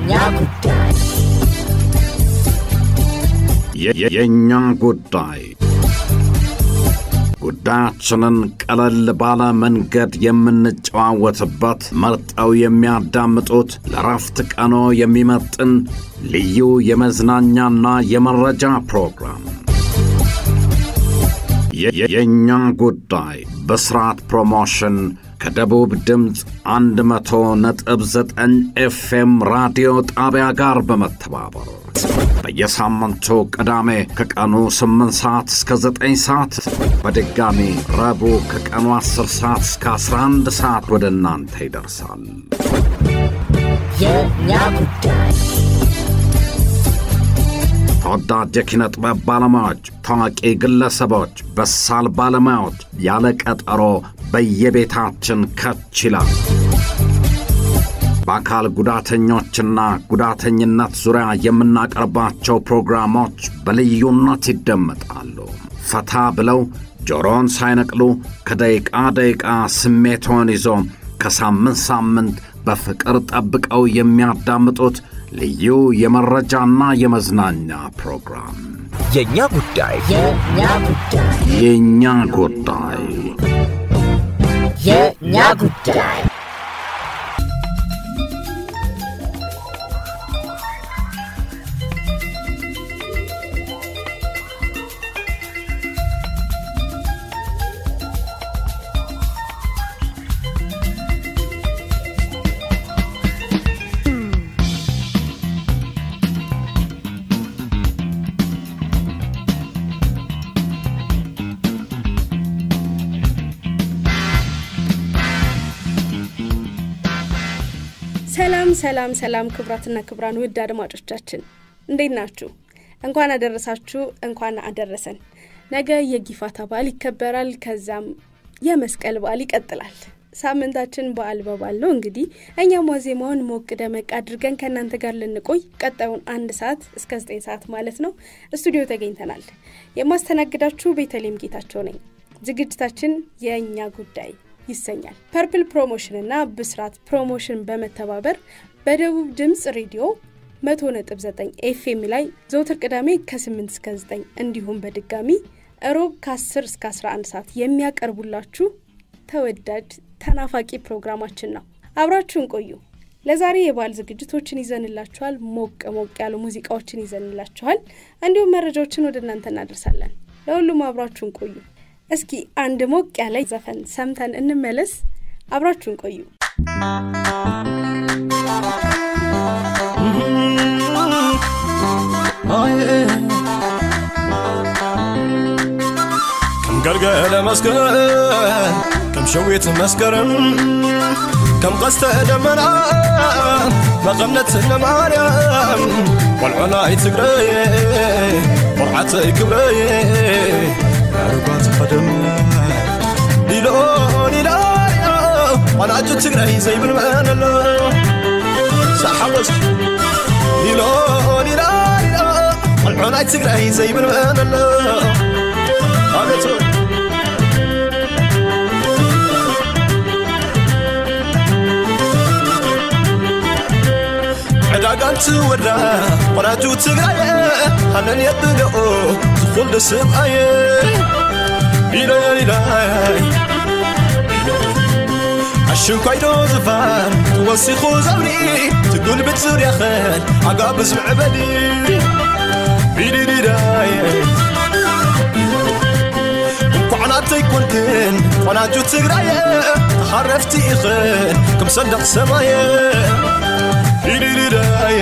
የእኛ ጉዳይ የእኛ ጉዳይ ጉዳያችንን ቀለል ባለ መንገድ የምንጨዋወትበት መርጠው የሚያዳምጡት ለረፍት ቀኖ የሚመጥን ልዩ የመዝናኛና የመረጃ ፕሮግራም የእኛ ጉዳይ በስርዓት ፕሮሞሽን ከደቡብ ድምፅ 100 ነጥብ 9 ኤፍኤም ራዲዮ ጣቢያ ጋር በመተባበር በየሳምንቱ ቅዳሜ ከቀኑ 8 ሰዓት እስከ 9 ሰዓት በድጋሚ ረቡዕ ከቀኑ 10 ሰዓት እስከ 11 ሰዓት ወደ እናንተ ይደርሳል። የእኛ ጉዳይ ተወዳጅ የኪነ ጥበብ ባለሙያዎች፣ ታዋቂ ግለሰቦች፣ በሳል ባለሙያዎች ያለ ቀጠሮ በየቤታችን ከች ይላል። በአካል ጉዳተኞችና ጉዳተኝነት ዙሪያ የምናቀርባቸው ፕሮግራሞች በልዩነት ይደመጣሉ። ፈታ ብለው ጆሮን ሳይነቅሉ ከደቂቃ ደቂቃ ስሜቶን ይዞ ከሳምንት ሳምንት በፍቅር ጠብቀው የሚያዳምጡት ልዩ የመረጃና የመዝናኛ ፕሮግራም የእኛ ጉዳይ የእኛ ጉዳይ የእኛ ጉዳይ የእኛ ጉዳይ ሰላም ሰላም ሰላም ክቡራትና ክቡራን ውድ አድማጮቻችን እንዴት ናችሁ? እንኳን አደረሳችሁ፣ እንኳን አደረሰን። ነገ የጊፋታ በዓል ይከበራል። ከዛም የመስቀል በዓል ይቀጥላል። ሳምንታችን በዓል በዓል ነው። እንግዲህ እኛም ዋዜማውን ሞቅ ደመቅ አድርገን ከእናንተ ጋር ልንቆይ ቀጣዩን አንድ ሰዓት እስከ ዘጠኝ ሰዓት ማለት ነው ስቱዲዮ ተገኝተናል። የማስተናግዳችሁ ቤተልሔም ጌታቸው ነኝ። ዝግጅታችን የእኛ ጉዳይ ይሰኛል። ፐርፕል ፕሮሞሽን እና ብስራት ፕሮሞሽን በመተባበር በደቡብ ድምፅ ሬዲዮ 100.9 ኤፍኤም ላይ ዘውትር ቅዳሜ ከ8 እስከ 9 እንዲሁም በድጋሚ እሮብ ከ10 እስከ 11 ሰዓት የሚያቀርቡላችሁ ተወዳጅ ተናፋቂ ፕሮግራማችን ነው። አብራችሁን ቆዩ። ለዛሬ የበዓል ዝግጅቶችን ይዘንላችኋል። ሞቅ ሞቅ ያሉ ሙዚቃዎችን ይዘንላችኋል። እንዲሁም መረጃዎችን ወደ እናንተ እናደርሳለን። ለሁሉም አብራችሁን ቆዩ። እስኪ አንድ ሞቅ ያለ ዘፈን ሰምተን እንመለስ። አብራችሁን ቆዩ። ከም ገልገለ መስቀል ከም ሸዊት መስከረም ከም ቀስተ ደመና መቐነት ለማርያም ቆልዑናይ ትግረይ ቆርዓተይ ክብረይ ኣርጓት ኸደም ሊሎ ሊላዮ ቆናጁ ትግራይ ዘይብል መን ኣሎ ሳሓወስ ሊሎ ሊላዮ ቆልዑናይ ትግራይ ዘይብል መን ኣሎ አቤት ዕዳጋንቲ ወዳ ቆናጁ ትግራየ ሃነን የብልኦ ዝኹል ደስብኣየ ኢለይላይ ኣሽንኳይዶ ዝፋን ትወሲኹ ዘብሪ ትጉልብት ዙርያኸን ኣጋብዝ ምዕበሊ ቢዲዲዳየ እንኳዕናተይ ኮንክን ቆናጁ ትግራየ ተኻረፍቲ ኢኽን ከም ሰንደቕ ሰማየ ቢዲዲዳየ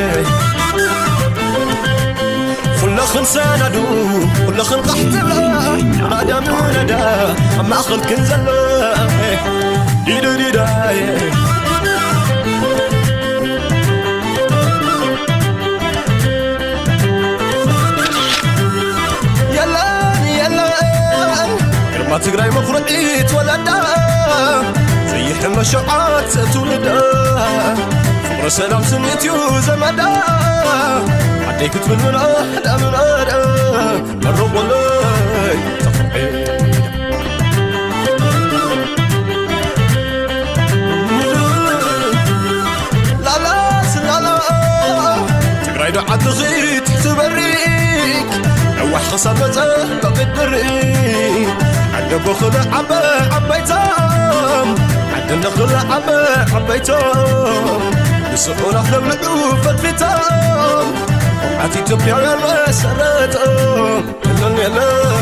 ኩለኽን ሰነዱ ኩለኽን ቃሕ ትብላ ናዳ ምነዳ ኣብ ማእኸል ክን ዘሎ ዲድዲዳየ የለን የለን ግርማ ትግራይ መኩርዒት ወለዳ ዘይሕመ ሸውዓት ትውልዳ ፍቕሪ ሰላም ስኒት እዩ ዘመዳ ዓደይ ክትብል ምናዳ ምናዳ መረቆለይ ተኽርዒ ላላስ ላላ ዓድኺት ትበሪክ ነዋሕ ክሳብ መፀ ተቕድሪ ዓደ ብኽለ ዓበ ዓበይቶም ዓደ ንኽለ ዓበ ዓበይቶም ንስዑና ክነብልዑ ፈትፊቶም ቆምዓት ኢትዮጵያውያን መሰረቶም ክለን የለ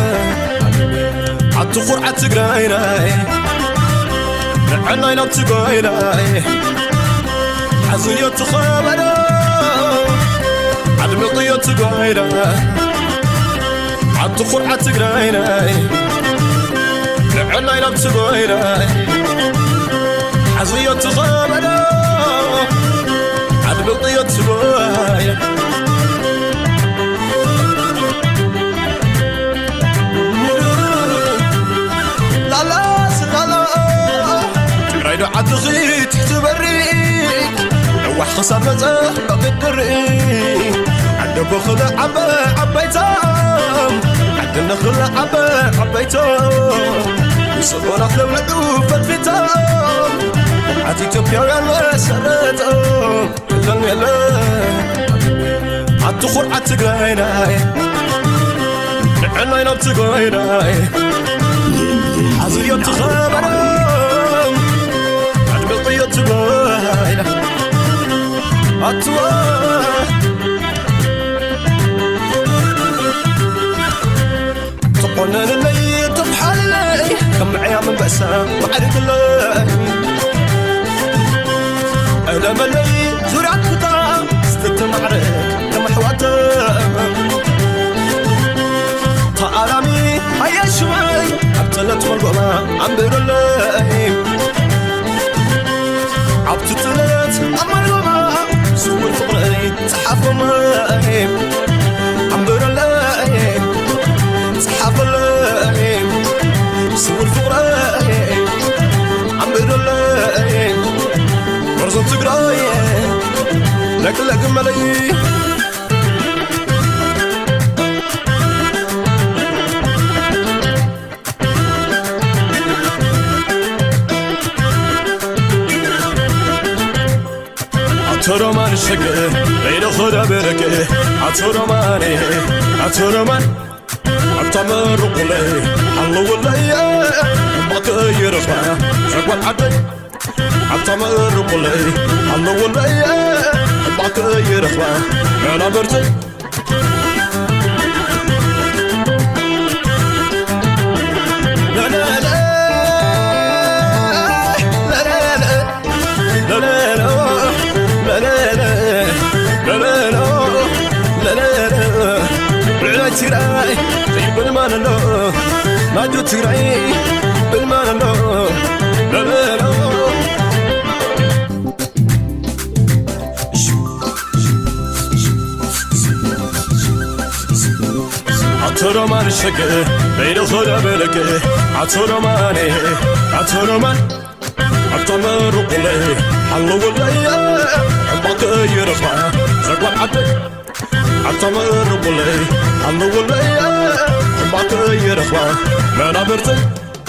ዓቲ ኹርዓት ትግራይናይ ንዕናይ ናብ ትጎይናይ ሓዝዮ ትኸበዶ ዓድሚቕዮ ትጎይና ዓቲ ኹርዓት ትግራይናይ ንዕናይ ናብ ትጎይናይ ሓዝዮ ትኸበዶ ዓድሚቕዮ ትጎይና ትግራይ ዶ ዓድኺት ትበሪክ ነዋሕ ክሳብ መፀ ኣቕድሪ ዓደ ብኽለ ዓበ ዓበይቶም ዓደ ንኽለ ዓበ ዓበይቶም ንስኾና ክነብልዑ ፈትፊቶም ቆምዓት ኢትዮጵያውያን መሰረቶም ክለን የለ ዓቲ ኹርዓት ትግራይናይ ንዕናይ ናብ ትጎይናይ ሓዝዮ ትኸበሮም ኣድሚቕዮ ትጎይና ኣትዋ ትቆነንለይ ትፍሓለይ ከም ምዕያ መንበእሳ ማዕርግለይ ዕለመለይ ዙርያት ኩታ ስትትማዕርግ ከም ኣሕዋተ ተኣላሚ ኣየሽወይ ኣብ ጥለት መልጎማ ኣንብረለይ ኣብቲ ጥለት ኣብ መልጎማ ስውር ፍቕረይ ፀሓፈመይ ኣንብረለይ ፀሓፈለይ ስውር ፍቕረይ ኣንብረለይ ወርዞም ትግራይ ለቅለቅመለይ አቶ ሮማን ሸገ በይነ ኸዳ በረከ አቶ ሮማን አቶ ሮማን አብታመርቁለይ ሓለውለይ እምባከ ይረኽባ ዘጓል ዓደይ አብታመርቁለይ ሓለውለይ እምባከ ይረኽባ መናበርተይ ትግራይ ዘይብልማን ኣሎ ናጁ ትግራይ ብልማን ኣሎ ለለሎ አቶ ሮማን ሸገ በይነ ኸዳ በለገ አቶ ሮማን አቶ ሮማን ኣብተመርቁለይ ሓለውለይ ዕምባከ ይረኽባ ዘጓል ዓደይ ኣብተመርቁለይ ሓለውለይ ዕምባከ ይረኽባ መናብርተይ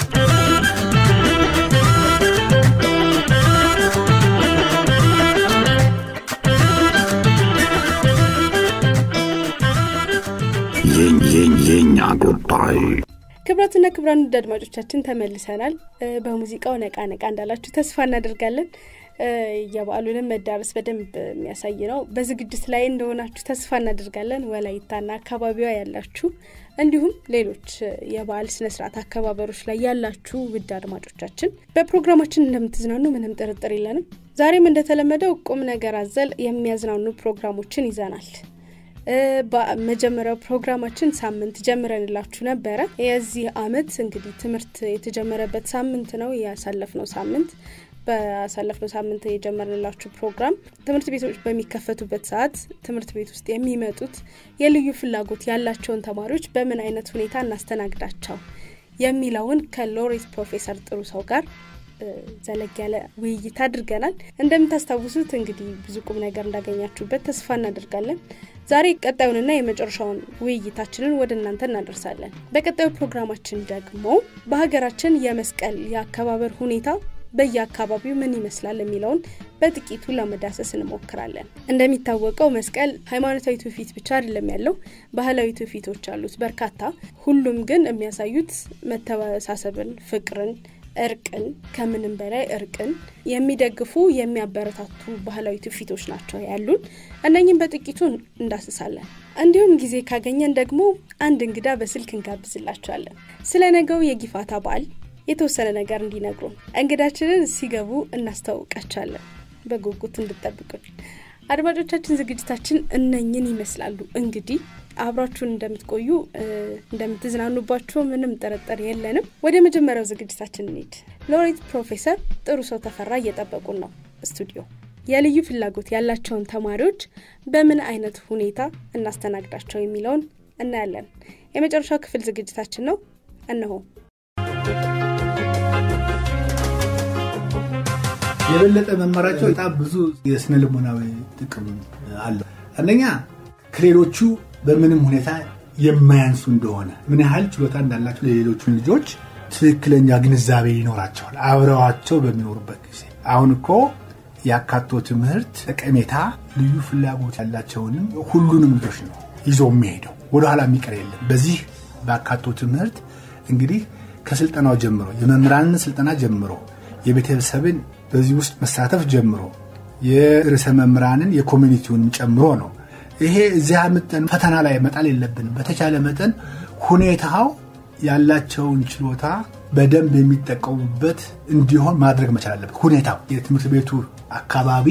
የኛ ጉዳይ ክብራትና ክብራን ውድ አድማጮቻችን ተመልሰናል። በሙዚቃው ነቃ ነቃ እንዳላችሁ ተስፋ እናደርጋለን። የበዓሉንም መዳረስ በደንብ የሚያሳይ ነው። በዝግጅት ላይ እንደሆናችሁ ተስፋ እናደርጋለን። ወላይታና አካባቢዋ ያላችሁ እንዲሁም ሌሎች የበዓል ስነስርዓት አከባበሮች ላይ ያላችሁ ውድ አድማጮቻችን በፕሮግራማችን እንደምትዝናኑ ምንም ጥርጥር የለንም። ዛሬም እንደተለመደው ቁም ነገር አዘል የሚያዝናኑ ፕሮግራሞችን ይዘናል። በመጀመሪያው ፕሮግራማችን ሳምንት ጀምረንላችሁ ነበረ። የዚህ አመት እንግዲህ ትምህርት የተጀመረበት ሳምንት ነው ያሳለፍነው ሳምንት በአሳለፍነው ሳምንት የጀመርንላችሁ ፕሮግራም ትምህርት ቤቶች በሚከፈቱበት ሰዓት ትምህርት ቤት ውስጥ የሚመጡት የልዩ ፍላጎት ያላቸውን ተማሪዎች በምን አይነት ሁኔታ እናስተናግዳቸው የሚለውን ከሎሬት ፕሮፌሰር ጥሩ ሰው ጋር ዘለግ ያለ ውይይት አድርገናል። እንደምታስታውሱት እንግዲህ ብዙ ቁም ነገር እንዳገኛችሁበት ተስፋ እናደርጋለን። ዛሬ ቀጣዩንና የመጨረሻውን ውይይታችንን ወደ እናንተ እናደርሳለን። በቀጣዩ ፕሮግራማችን ደግሞ በሀገራችን የመስቀል የአከባበር ሁኔታ በየአካባቢው ምን ይመስላል የሚለውን በጥቂቱ ለመዳሰስ እንሞክራለን። እንደሚታወቀው መስቀል ሃይማኖታዊ ትውፊት ብቻ አይደለም ያለው፣ ባህላዊ ትውፊቶች አሉት በርካታ። ሁሉም ግን የሚያሳዩት መተሳሰብን፣ ፍቅርን፣ እርቅን ከምንም በላይ እርቅን የሚደግፉ የሚያበረታቱ ባህላዊ ትውፊቶች ናቸው ያሉን። እነኝም በጥቂቱ እንዳስሳለን። እንዲሁም ጊዜ ካገኘን ደግሞ አንድ እንግዳ በስልክ እንጋብዝላቸዋለን። ስለ ነገው የጊፋታ በዓል የተወሰነ ነገር እንዲነግሩን እንግዳችንን ሲገቡ እናስታውቃቸዋለን። በጉጉት እንድጠብቁን። አድማጮቻችን፣ ዝግጅታችን እነኝን ይመስላሉ። እንግዲህ አብራችሁን እንደምትቆዩ እንደምትዝናኑባቸው ምንም ጥርጥር የለንም። ወደ መጀመሪያው ዝግጅታችን እንሂድ። ሎሬት ፕሮፌሰር ጥሩ ሰው ተፈራ እየጠበቁን ነው ስቱዲዮ። የልዩ ፍላጎት ያላቸውን ተማሪዎች በምን አይነት ሁኔታ እናስተናግዳቸው የሚለውን እናያለን። የመጨረሻው ክፍል ዝግጅታችን ነው። እነሆ የበለጠ መማራቸው በጣም ብዙ የስነ ልቦናዊ ጥቅም አለው። አንደኛ ከሌሎቹ በምንም ሁኔታ የማያንሱ እንደሆነ ምን ያህል ችሎታ እንዳላቸው ለሌሎቹን ልጆች ትክክለኛ ግንዛቤ ይኖራቸዋል አብረዋቸው በሚኖሩበት ጊዜ። አሁን እኮ የአካቶ ትምህርት ጠቀሜታ ልዩ ፍላጎት ያላቸውንም ሁሉንም ልጆች ነው ይዞ የሚሄደው ወደኋላ የሚቀር የለም። በዚህ በአካቶ ትምህርት እንግዲህ ከስልጠናው ጀምሮ የመምህራንን ስልጠና ጀምሮ የቤተሰብን በዚህ ውስጥ መሳተፍ ጀምሮ የርዕሰ መምህራንን የኮሚኒቲውን ጨምሮ ነው። ይሄ እዚያ ምጠን ፈተና ላይ መጣል የለብንም። በተቻለ መጠን ሁኔታው ያላቸውን ችሎታ በደንብ የሚጠቀሙበት እንዲሆን ማድረግ መቻል አለበት። ሁኔታው የትምህርት ቤቱ አካባቢ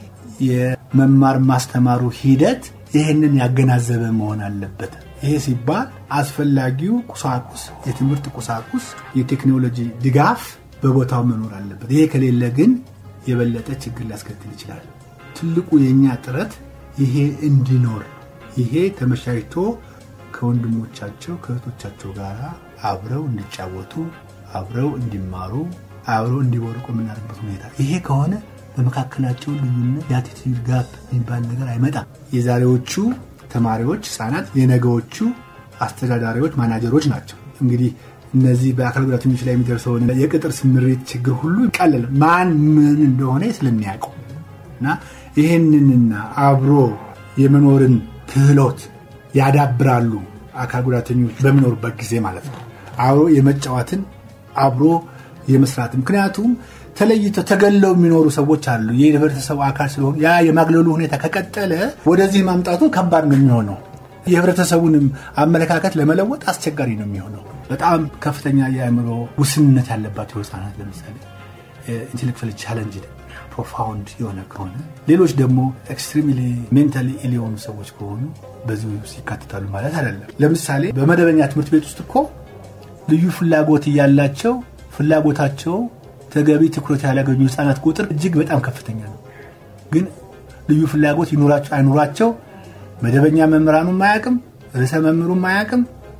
የመማር ማስተማሩ ሂደት ይህንን ያገናዘበ መሆን አለበት። ይሄ ሲባል አስፈላጊው ቁሳቁስ፣ የትምህርት ቁሳቁስ፣ የቴክኖሎጂ ድጋፍ በቦታው መኖር አለበት። ይሄ ከሌለ ግን የበለጠ ችግር ሊያስከትል ይችላል። ትልቁ የእኛ ጥረት ይሄ እንዲኖር ይሄ ተመቻችቶ ከወንድሞቻቸው ከእህቶቻቸው ጋር አብረው እንዲጫወቱ አብረው እንዲማሩ አብረው እንዲወርቁ የምናደርግበት ሁኔታ ይሄ ከሆነ በመካከላቸው ልዩነት የአቲቲዩድ ጋፕ የሚባል ነገር አይመጣም። የዛሬዎቹ ተማሪዎች ህፃናት የነገዎቹ አስተዳዳሪዎች፣ ማናጀሮች ናቸው። እንግዲህ እነዚህ በአካል ጉዳተኞች ላይ የሚደርሰውን የቅጥር ስምሪት ችግር ሁሉ ይቃለል ማን ምን እንደሆነ ስለሚያውቁ እና ይህንንና አብሮ የመኖርን ክህሎት ያዳብራሉ። አካል ጉዳተኞች በሚኖሩበት ጊዜ ማለት ነው። አብሮ የመጫወትን አብሮ የመስራት ምክንያቱም ተለይተው ተገለው የሚኖሩ ሰዎች አሉ። የህብረተሰቡ አካል ስለሆኑ ያ የማግለሉ ሁኔታ ከቀጠለ ወደዚህ ማምጣቱ ከባድ ነው የሚሆነው። የህብረተሰቡንም አመለካከት ለመለወጥ አስቸጋሪ ነው የሚሆነው። በጣም ከፍተኛ የአእምሮ ውስንነት ያለባቸው ህፃናት ለምሳሌ ኢንቴሌክቹዋል ቻለንጅ ፕሮፋውንድ የሆነ ከሆነ ሌሎች ደግሞ ኤክስትሪምሊ ሜንታሊ ኢል የሆኑ ሰዎች ከሆኑ በዚህ ውስጥ ይካተታሉ ማለት አይደለም። ለምሳሌ በመደበኛ ትምህርት ቤት ውስጥ እኮ ልዩ ፍላጎት እያላቸው ፍላጎታቸው ተገቢ ትኩረት ያላገኙ ህፃናት ቁጥር እጅግ በጣም ከፍተኛ ነው። ግን ልዩ ፍላጎት ይኑራቸው አይኑራቸው መደበኛ መምህራኑም አያውቅም፣ ርዕሰ መምህሩም አያውቅም፣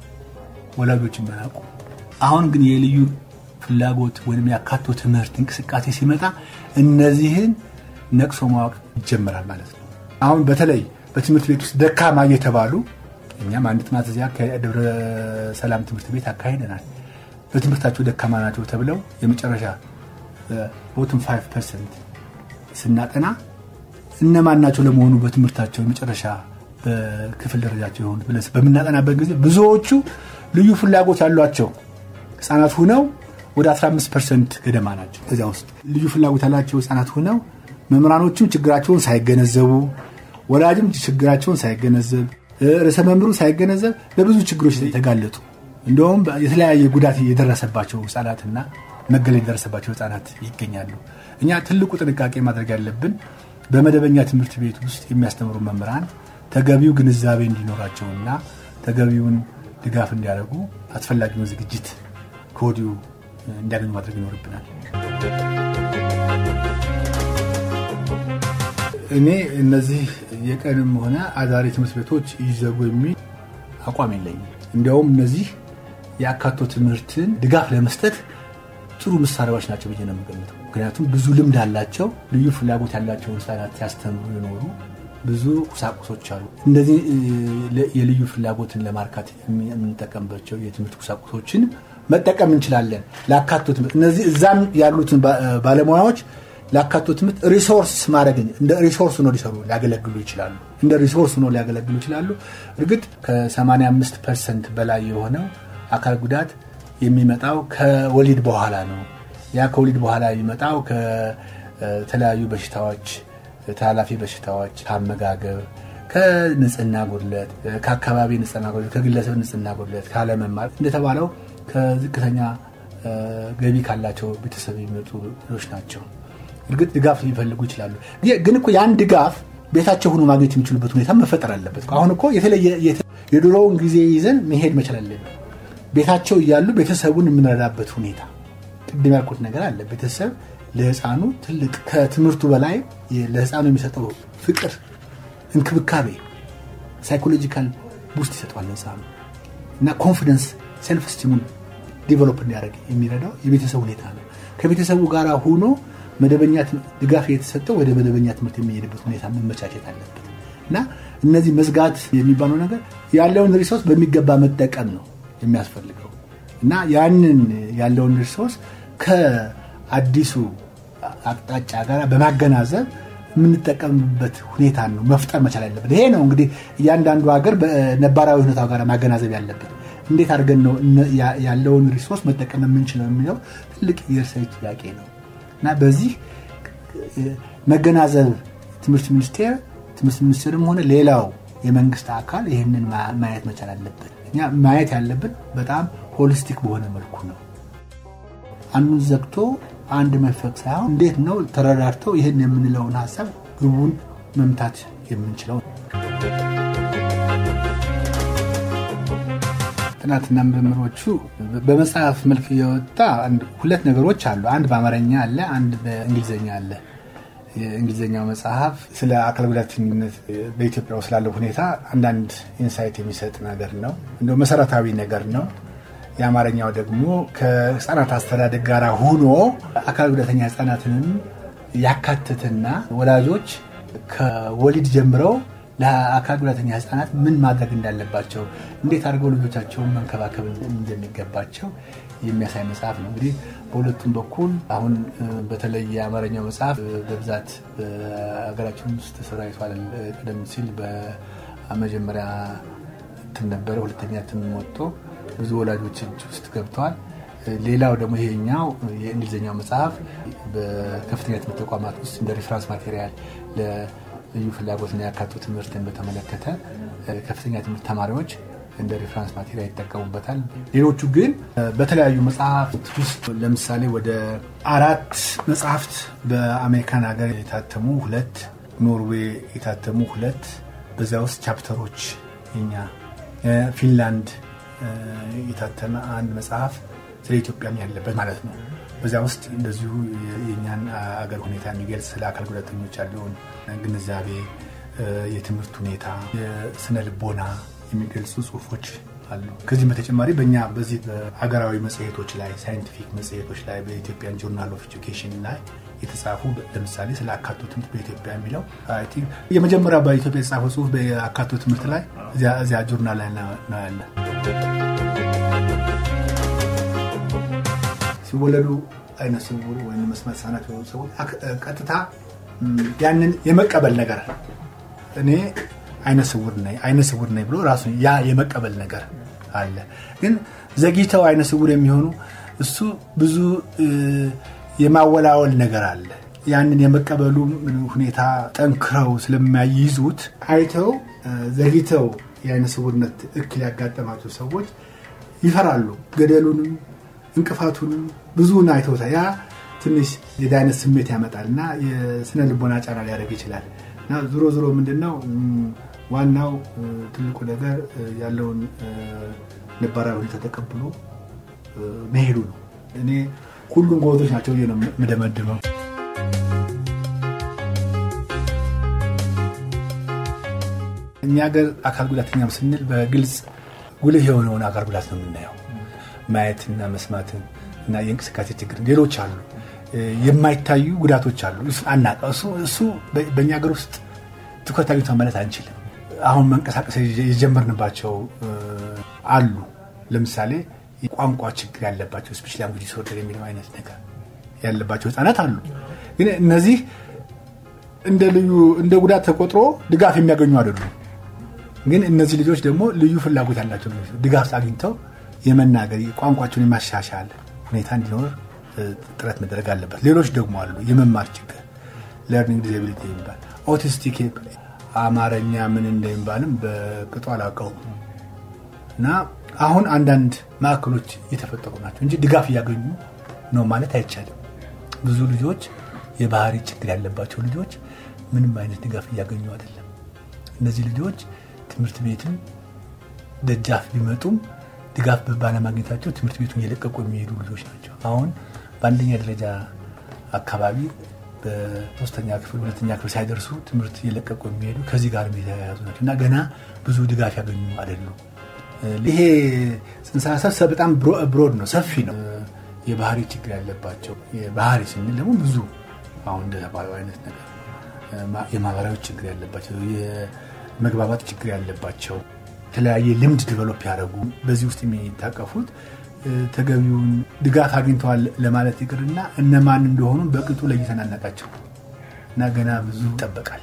ወላጆችም አያውቁ። አሁን ግን የልዩ ፍላጎት ወይም ያካቶ ትምህርት እንቅስቃሴ ሲመጣ እነዚህን ነቅሶ ማወቅ ይጀመራል ማለት ነው። አሁን በተለይ በትምህርት ቤት ውስጥ ደካማ እየተባሉ እኛም አንድ ጥናት እዚያ ከደብረ ሰላም ትምህርት ቤት አካሂደናል። በትምህርታቸው ደካማ ናቸው ተብለው የመጨረሻ ቦትም 5 ፐርሰንት ስናጠና እነማን ናቸው ለመሆኑ በትምህርታቸው የመጨረሻ በክፍል ደረጃቸው የሆኑት ብለን በምናጠናበት ጊዜ ብዙዎቹ ልዩ ፍላጎት ያሏቸው ህፃናት ሁነው ወደ 15 ፐርሰንት ገደማ ናቸው። እዚያ ውስጥ ልዩ ፍላጎት ያላቸው ህፃናት ሁነው መምህራኖቹም ችግራቸውን ሳይገነዘቡ፣ ወላጅም ችግራቸውን ሳይገነዘብ፣ ርዕሰ መምህሩ ሳይገነዘብ ለብዙ ችግሮች የተጋለጡ እንዲሁም የተለያየ ጉዳት የደረሰባቸው ህጻናትና መገለል የደረሰባቸው ህጻናት ይገኛሉ። እኛ ትልቁ ጥንቃቄ ማድረግ ያለብን በመደበኛ ትምህርት ቤት ውስጥ የሚያስተምሩ መምህራን ተገቢው ግንዛቤ እንዲኖራቸውና ተገቢውን ድጋፍ እንዲያደርጉ አስፈላጊውን ዝግጅት ከወዲሁ እንዲያገኙ ማድረግ ይኖርብናል። እኔ እነዚህ የቀንም ሆነ አዳሪ ትምህርት ቤቶች ይዘጉ የሚል አቋም የለኝም። እንዲያውም እነዚህ የአካቶ ትምህርትን ድጋፍ ለመስጠት ጥሩ መሳሪያዎች ናቸው ብዬ ነው የምገምተው። ምክንያቱም ብዙ ልምድ አላቸው። ልዩ ፍላጎት ያላቸውን ህጻናት ሲያስተምሩ የኖሩ ብዙ ቁሳቁሶች አሉ። እንደዚህ የልዩ ፍላጎትን ለማርካት የምንጠቀምባቸው የትምህርት ቁሳቁሶችን መጠቀም እንችላለን። ለአካቶ ትምህርት እነዚህ እዛም ያሉትን ባ- ባለሙያዎች ለአካቶ ትምህርት ሪሶርስ ማድረግ እንደ ሪሶርስ ነው ሊሰሩ ሊያገለግሉ ይችላሉ። እንደ ሪሶርስ ነው ሊያገለግሉ ይችላሉ። እርግጥ ከ85 ፐርሰንት በላይ የሆነው አካል ጉዳት የሚመጣው ከወሊድ በኋላ ነው። ያ ከወሊድ በኋላ የሚመጣው ከተለያዩ በሽታዎች፣ ተላላፊ በሽታዎች፣ ከአመጋገብ፣ ከንጽህና ጉድለት፣ ከአካባቢ ንጽህና ጉድለት፣ ከግለሰብ ንጽህና ጉድለት፣ ካለመማር እንደተባለው ከዝቅተኛ እ፣ ገቢ ካላቸው ቤተሰብ የሚመጡ ልጆች ናቸው። እርግጥ ድጋፍ ሊፈልጉ ይችላሉ። ግ- ግን እኮ ያን ድጋፍ ቤታቸው ሆኖ ማግኘት የሚችሉበት ሁኔታ መፈጠር አለበት። አሁን እኮ የተለየ የተ- የድሮውን ጊዜ ይዘን መሄድ መቻል አለብን። ቤታቸው እያሉ ቤተሰቡን የምንረዳበት ሁኔታ ቅድም ያልኩት ነገር አለ። ቤተሰብ ለህፃኑ ትልቅ ከትምህርቱ በላይ የ- ለህፃኑ የሚሰጠው ፍቅር፣ እንክብካቤ ሳይኮሎጂካል ቡስት ይሰጠዋል ለህፃኑ እና ኮንፊደንስ ሴልፍ ስቲሙን ዲቨሎፕ እንዲያደርግ የሚረዳው የቤተሰብ ሁኔታ ነው። ከቤተሰቡ ጋር ሆኖ መደበኛ ትም- ድጋፍ የተሰጠው ወደ መደበኛ ትምህርት የሚሄድበት ሁኔታ መመቻቸት አለበት እና እነዚህ መዝጋት የሚባለው ነገር ያለውን ሪሶርስ በሚገባ መጠቀም ነው የሚያስፈልገው እና ያንን ያለውን ሪሶርስ ከአዲሱ አቅጣጫ ጋር በማገናዘብ የምንጠቀምበት ሁኔታ ነው መፍጠር መቻል ያለበት። ይሄ ነው እንግዲህ እያንዳንዱ ሀገር በነባራዊ ሁኔታው ጋር ማገናዘብ ያለበት። እንዴት አድርገን ነው እነ- ያ- ያለውን ሪሶርስ መጠቀም የምንችለው የሚለው ትልቅ የእርሳዊ ጥያቄ ነው እና በዚህ መገናዘብ ትምህርት ሚኒስቴር ትምህርት ሚኒስቴርም ሆነ ሌላው የመንግስት አካል ይህንን ማ- ማየት መቻል አለበት። እኛ ማየት ያለብን በጣም ሆሊስቲክ በሆነ መልኩ ነው። አንዱን ዘግቶ አንድ መፈቅ ሳይሆን እንዴት ነው ተረዳድተው ይህን የምንለውን ሀሳብ ግቡን መምታት የምንችለው ጥናትና ምርምሮቹ በመጽሐፍ መልክ የወጣ አንድ- ሁለት ነገሮች አሉ። አንድ በአማርኛ አለ፣ አንድ በእንግሊዝኛ አለ። የእንግሊዝኛው መጽሐፍ ስለ አካል ጉዳተኝነት በኢትዮጵያ ውስጥ ስላለው ሁኔታ አንዳንድ ኢንሳይት የሚሰጥ ነገር ነው፣ እንደው መሰረታዊ ነገር ነው። የአማርኛው ደግሞ ከህፃናት አስተዳደግ ጋር ሆኖ አካል ጉዳተኛ ህፃናትንም ያካትትና ወላጆች ከወሊድ ጀምረው ለአካል ጉዳተኛ ህፃናት ምን ማድረግ እንዳለባቸው፣ እንዴት አድርገው ልጆቻቸውን መንከባከብ እንደሚገባቸው የሚያሳይ መጽሐፍ ነው። እንግዲህ በሁለቱም በኩል አሁን እ፣ በተለይ የአማርኛው መጽሐፍ እ፣ በብዛት በሀገራችን ውስጥ ተሰራይቷል። እ፣ ቀደም ሲል በመጀመሪያ እትም ነበረ፣ ሁለተኛ እትም ወጥቶ ብዙ ወላጆች እጅ ውስጥ ገብተዋል። እ፣ ሌላው ደግሞ ይሄኛው የእንግሊዝኛው መጽሐፍ በከፍተኛ ትምህርት ተቋማት ውስጥ እንደ ሪፍራንስ ማቴሪያል ለልዩ ፍላጎትና ያካቱ ትምህርትን በተመለከተ እ፣ ከፍተኛ ትምህርት ተማሪዎች እንደ ሪፍራንስ ማቴሪያል ይጠቀሙበታል። ሌሎቹ ግን እ፣ በተለያዩ መጽሐፍት ውስጥ ለምሳሌ ወደ አራት መጽሐፍት በአሜሪካን ሀገር የታተሙ ሁለት፣ ኖርዌይ የታተሙ ሁለት፣ በዚያ ውስጥ ቻፕተሮች የኛ እ፣ ፊንላንድ እ፣ የታተመ አንድ መጽሐፍ ስለ ኢትዮጵያም ያለበት ማለት ነው። በዚያ ውስጥ እንደዚሁ የ- የእኛን አገር ሁኔታ የሚገልጽ ስለ አካል ጉዳተኞች ያለውን ግንዛቤ፣ እ፣ የትምህርት ሁኔታ፣ የስነ ልቦና የሚገልጹ ጽሁፎች አሉ። ከዚህም በተጨማሪ በእኛ በዚህ በሀገራዊ መጽሔቶች ላይ ሳይንቲፊክ መጽሔቶች ላይ በኢትዮጵያን ጆርናል ኦፍ ኤጁኬሽን ላይ የተጻፉ ለምሳሌ ስለ አካቶ ትምህርት በኢትዮጵያ የሚለው አይ ቲንክ የመጀመሪያ በኢትዮጵያ የተጻፈው ጽሁፍ በአካቶ ትምህርት ላይ እዚያ- እዚያ ጆርናል ላይ ነው ነው ያለ። ሲወለዱ አይነ ስውር ወይም መስማት የተሳናቸው የሆኑ ሰዎች አክ- ቀጥታ ም፣ ያንን የመቀበል ነገር እኔ አይነ ስውር ነኝ አይነ ስውር ነኝ ብሎ ራሱ ያ የመቀበል ነገር አለ። ግን ዘግይተው አይነ ስውር የሚሆኑ እሱ ብዙ እ፣ የማወላወል ነገር አለ። ያንን የመቀበሉ ሁኔታ ጠንክረው ስለማይይዙት አይተው እ፣ ዘግይተው የአይነ ስውርነት እክል ያጋጠማቸው ሰዎች ይፈራሉ። ገደሉንም እንቅፋቱንም ብዙውን አይተውታል። ያ ትንሽ የዳይነት ስሜት ያመጣል እና የስነ ልቦና ጫና ሊያደርግ ይችላል እና ዞሮ ዞሮ ምንድን ነው ም፣ ዋናው እ፣ ትልቁ ነገር እ፣ ያለውን እ፣ ነባራዊ ሁኔታ ተቀብሎ እ፣ መሄዱ ነው። እኔ ሁሉም ጎበዞች ናቸው ብዬ ነው የምደመድመው። እኛ ሀገር አካል ጉዳተኛም ስንል በግልጽ ጉልህ የሆነውን አካል ጉዳት ነው የምናየው። ማየትና መስማትን እና የእንቅስቃሴ ችግር፣ ሌሎች አሉ እ፣ የማይታዩ ጉዳቶች አሉ። እሱ አናውቀው። እሱ እሱ በ- በእኛ ሀገር ውስጥ ትኩረት አግኝቷል ማለት አንችልም። አሁን መንቀሳቀስ የጀ- የጀመርንባቸው እ፣ አሉ። ለምሳሌ ቋንቋ ችግር ያለባቸው ስፔሻል ላንጉጅ ዲስኦርደር የሚለው አይነት ነገር ያለባቸው ህጻናት አሉ። ግን እነዚህ እንደ ልዩ እንደ ጉዳት ተቆጥሮ ድጋፍ የሚያገኙ አይደሉም። ግን እነዚህ ልጆች ደግሞ ልዩ ፍላጎት ያላቸው ልጆች ድጋፍ አግኝተው የመናገር ቋንቋቸውን የማሻሻል ሁኔታ እንዲኖር ጥረት መደረግ አለበት። ሌሎች ደግሞ አሉ የመማር ችግር ለርኒንግ ዲዛቢሊቲ የሚባል ኦቲስቲክ አማርኛ ምን እንደሚባልም በቅጡ አላውቀውም እና አሁን አንዳንድ ማዕከሎች እየተፈጠሩ ናቸው እንጂ ድጋፍ እያገኙ ነው ማለት አይቻልም። ብዙ ልጆች የባህሪ ችግር ያለባቸው ልጆች ምንም አይነት ድጋፍ እያገኙ አይደለም። እነዚህ ልጆች ትምህርት ቤትን ደጃፍ ቢመጡም ድጋፍ ባለማግኘታቸው ትምህርት ቤቱን እየለቀቁ የሚሄዱ ልጆች ናቸው። አሁን በአንደኛ ደረጃ አካባቢ በሶስተኛ ክፍል ሁለተኛ ክፍል ሳይደርሱ ትምህርት እየለቀቁ የሚሄዱ ከዚህ ጋር የተያያዙ ናቸው እና ገና ብዙ ድጋፍ ያገኙ አይደሉም። ይሄ ጽንሰ ሀሳብ በጣም ብሮድ ነው፣ ሰፊ ነው። የባህሪ ችግር ያለባቸው ባህሪ ስንል ደግሞ ብዙ አሁን እንደተባለው አይነት ነገር የማህበራዊ ችግር ያለባቸው፣ የመግባባት ችግር ያለባቸው የተለያየ ልምድ ዲቨሎፕ ያደረጉ በዚህ ውስጥ የሚታቀፉት ተገቢውን ድጋፍ አግኝተዋል ለማለት ይቅርና እነማን እንደሆኑ በቅጡ ለይተን አናውቃቸው እና ገና ብዙ ይጠበቃል።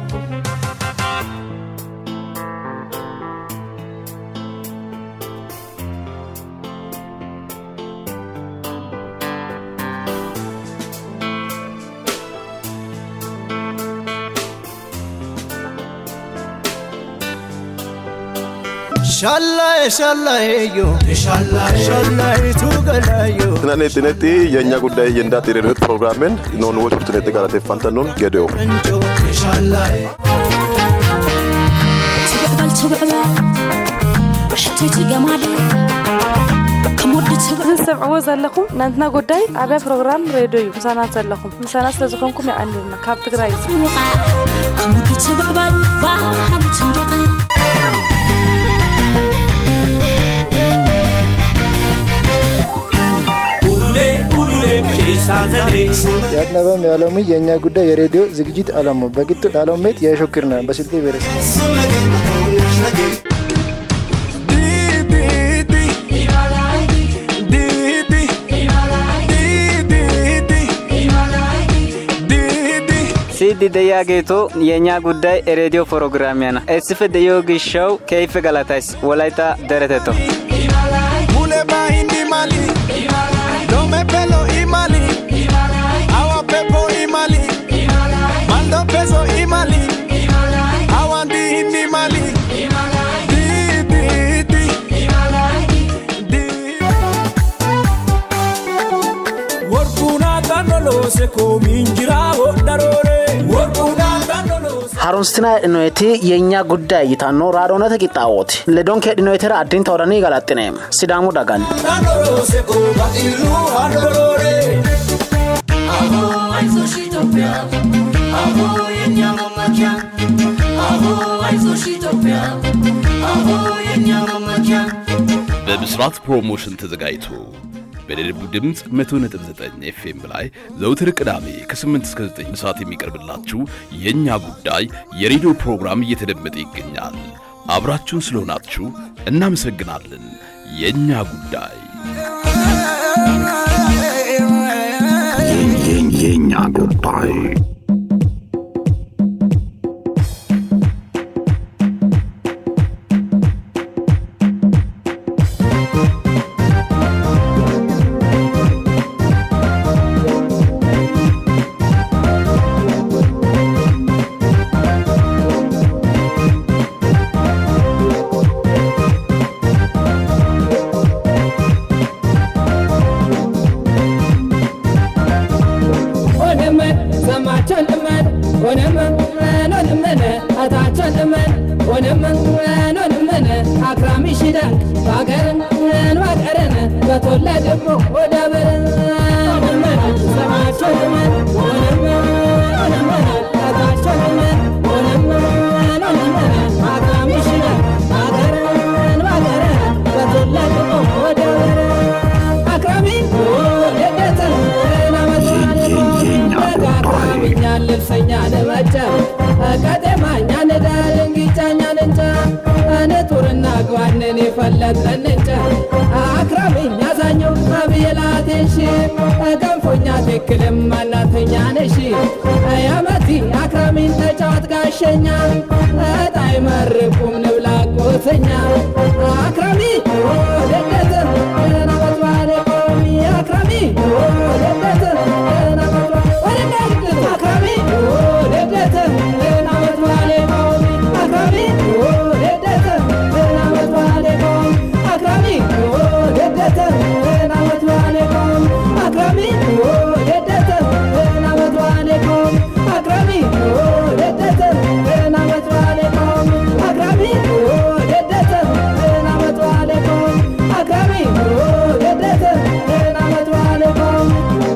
ሻላዬ ሻላዬዮ ሻላይቱ ገላዮ Tinani xinetti የእኛ ጉዳይ የእንዳት የሬዲዮ ፕሮግራምን ኖን ወች ርትኔtti galateeffantannoon gedeo እንጆ ሻላዬ ትብዕበል ትብዕበል ሕቶይቲ ገማደ ከም ወዲ ትብዕ ዝሰምዕዎ ዘለኹም ናንትና ጉዳይ ዓብያ ፕሮግራም ሬድዮ እዩ ምሳና ዘለኹም ምሳና ስለ ዝኾንኩም ይዓንልና ካብ ትግራይ እዩ ፅውቓ ከም ወዲ ትብዕበል ባህሊ ትንደቐ ኡሉሌ ኡሉሌ ኬሳ ዘሌ የአቅነበም የዓለሙ የእኛ ጉዳይ የሬዲዮ ዝግጅት አላማው በቅጡ ዳሎሜት የሾክርና በስልጤ ብሔረሰብ ሲዲ ደያጌቶ የእኛ ጉዳይ ሬዲዮ ፕሮግራሚያ ና እስፍ ደዮ ግሻው ከይፍ ገላታይስ ወላይታ ደረተቶ ሙሌ ባሂንዲ ማሊ ዶሜ ፔሎ ኢማሊ አዋ ፔፖ ኢማሊ ማልዶ ፔሶ ኢማሊ አዋንዲ ሂንዲ ማሊ ዲ ዲ ዲ ወርቁና ጋኖሎሴ ኮሚንጅራ ወዳሮሬ ወርቁና ጋኖሎሴ harumsitina dhinoyti የእኛ ጉዳይ ይታኖ raadhoonata qixxaawooti ledonke dhinoytera addinta odhanii galaxxine sidaamu dagan ጋኖሎሴ ኮባጢሉ አዶሮሬ አሆ አይዞሽ ኢትዮጵያ አሆ የኛ መመኪያ አሆ አይዞሽ ኢትዮጵያ አሆ የኛ መመኪያ በብስራት ፕሮሞሽን ተዘጋጅቶ በደቡብ ድምፅ 100.9 ኤፍኤም ላይ ዘውትር ቅዳሜ ከ8 እስከ 9 ሰዓት የሚቀርብላችሁ የእኛ ጉዳይ የሬዲዮ ፕሮግራም እየተደመጠ ይገኛል። አብራችሁን ስለሆናችሁ እናመሰግናለን። የእኛ ጉዳይ የኛ ጉዳይ ሆነመን ሰማቸን እመን ሆነመን ኖንመነ አታቸን እመን ሆነመን ኖንመነ አክራሚ ሽዳን ባገርን ባገርን በተወለድሞ ወደ በርን ሆነመን ሰማቸን እመን ሆነመን ሆነመን አታቸን እመን ሆነመን ኖንመነ አክራሚ ሽዳን ባገርን ባገርን በተወለድሞ ወደ በርን አክራሚ ደደትን አክራሚኛ ልብሰኛ ልመጨም ቀጤማኛ ንዳልንጊጫኛ ንንጫ ንጡርና ግባን እኔ ፈለጥን እንጨት አክራሚኛ ዛኘው አብየላቴሽ ገንፎኛ ትክልም አናተኛ ነሽ ያመቲ አክራሚን ተጫዋት ጋሸኛ እጣይ መርቁም ንብላ ቁተኛ አክራሚ ደደት ናመት ባለ ቆሚ አክራሚ ደደት ናመት ባለ አክራሚ ደደት ናመት ባለ ቆሚ አክራሚ ደደት ናመት ባለ ቆሚ አክራሚ ደደት ናመት ባለ ቆሚ አክራሚ ደደት ናመት ባለ ቆሚ አክራሚ ደደት ናመት ባለ ቆሚ አክራሚ ደደት ናመት ባለ ቆሚ አክራሚ ደደት ናመት ባለ ቆሚ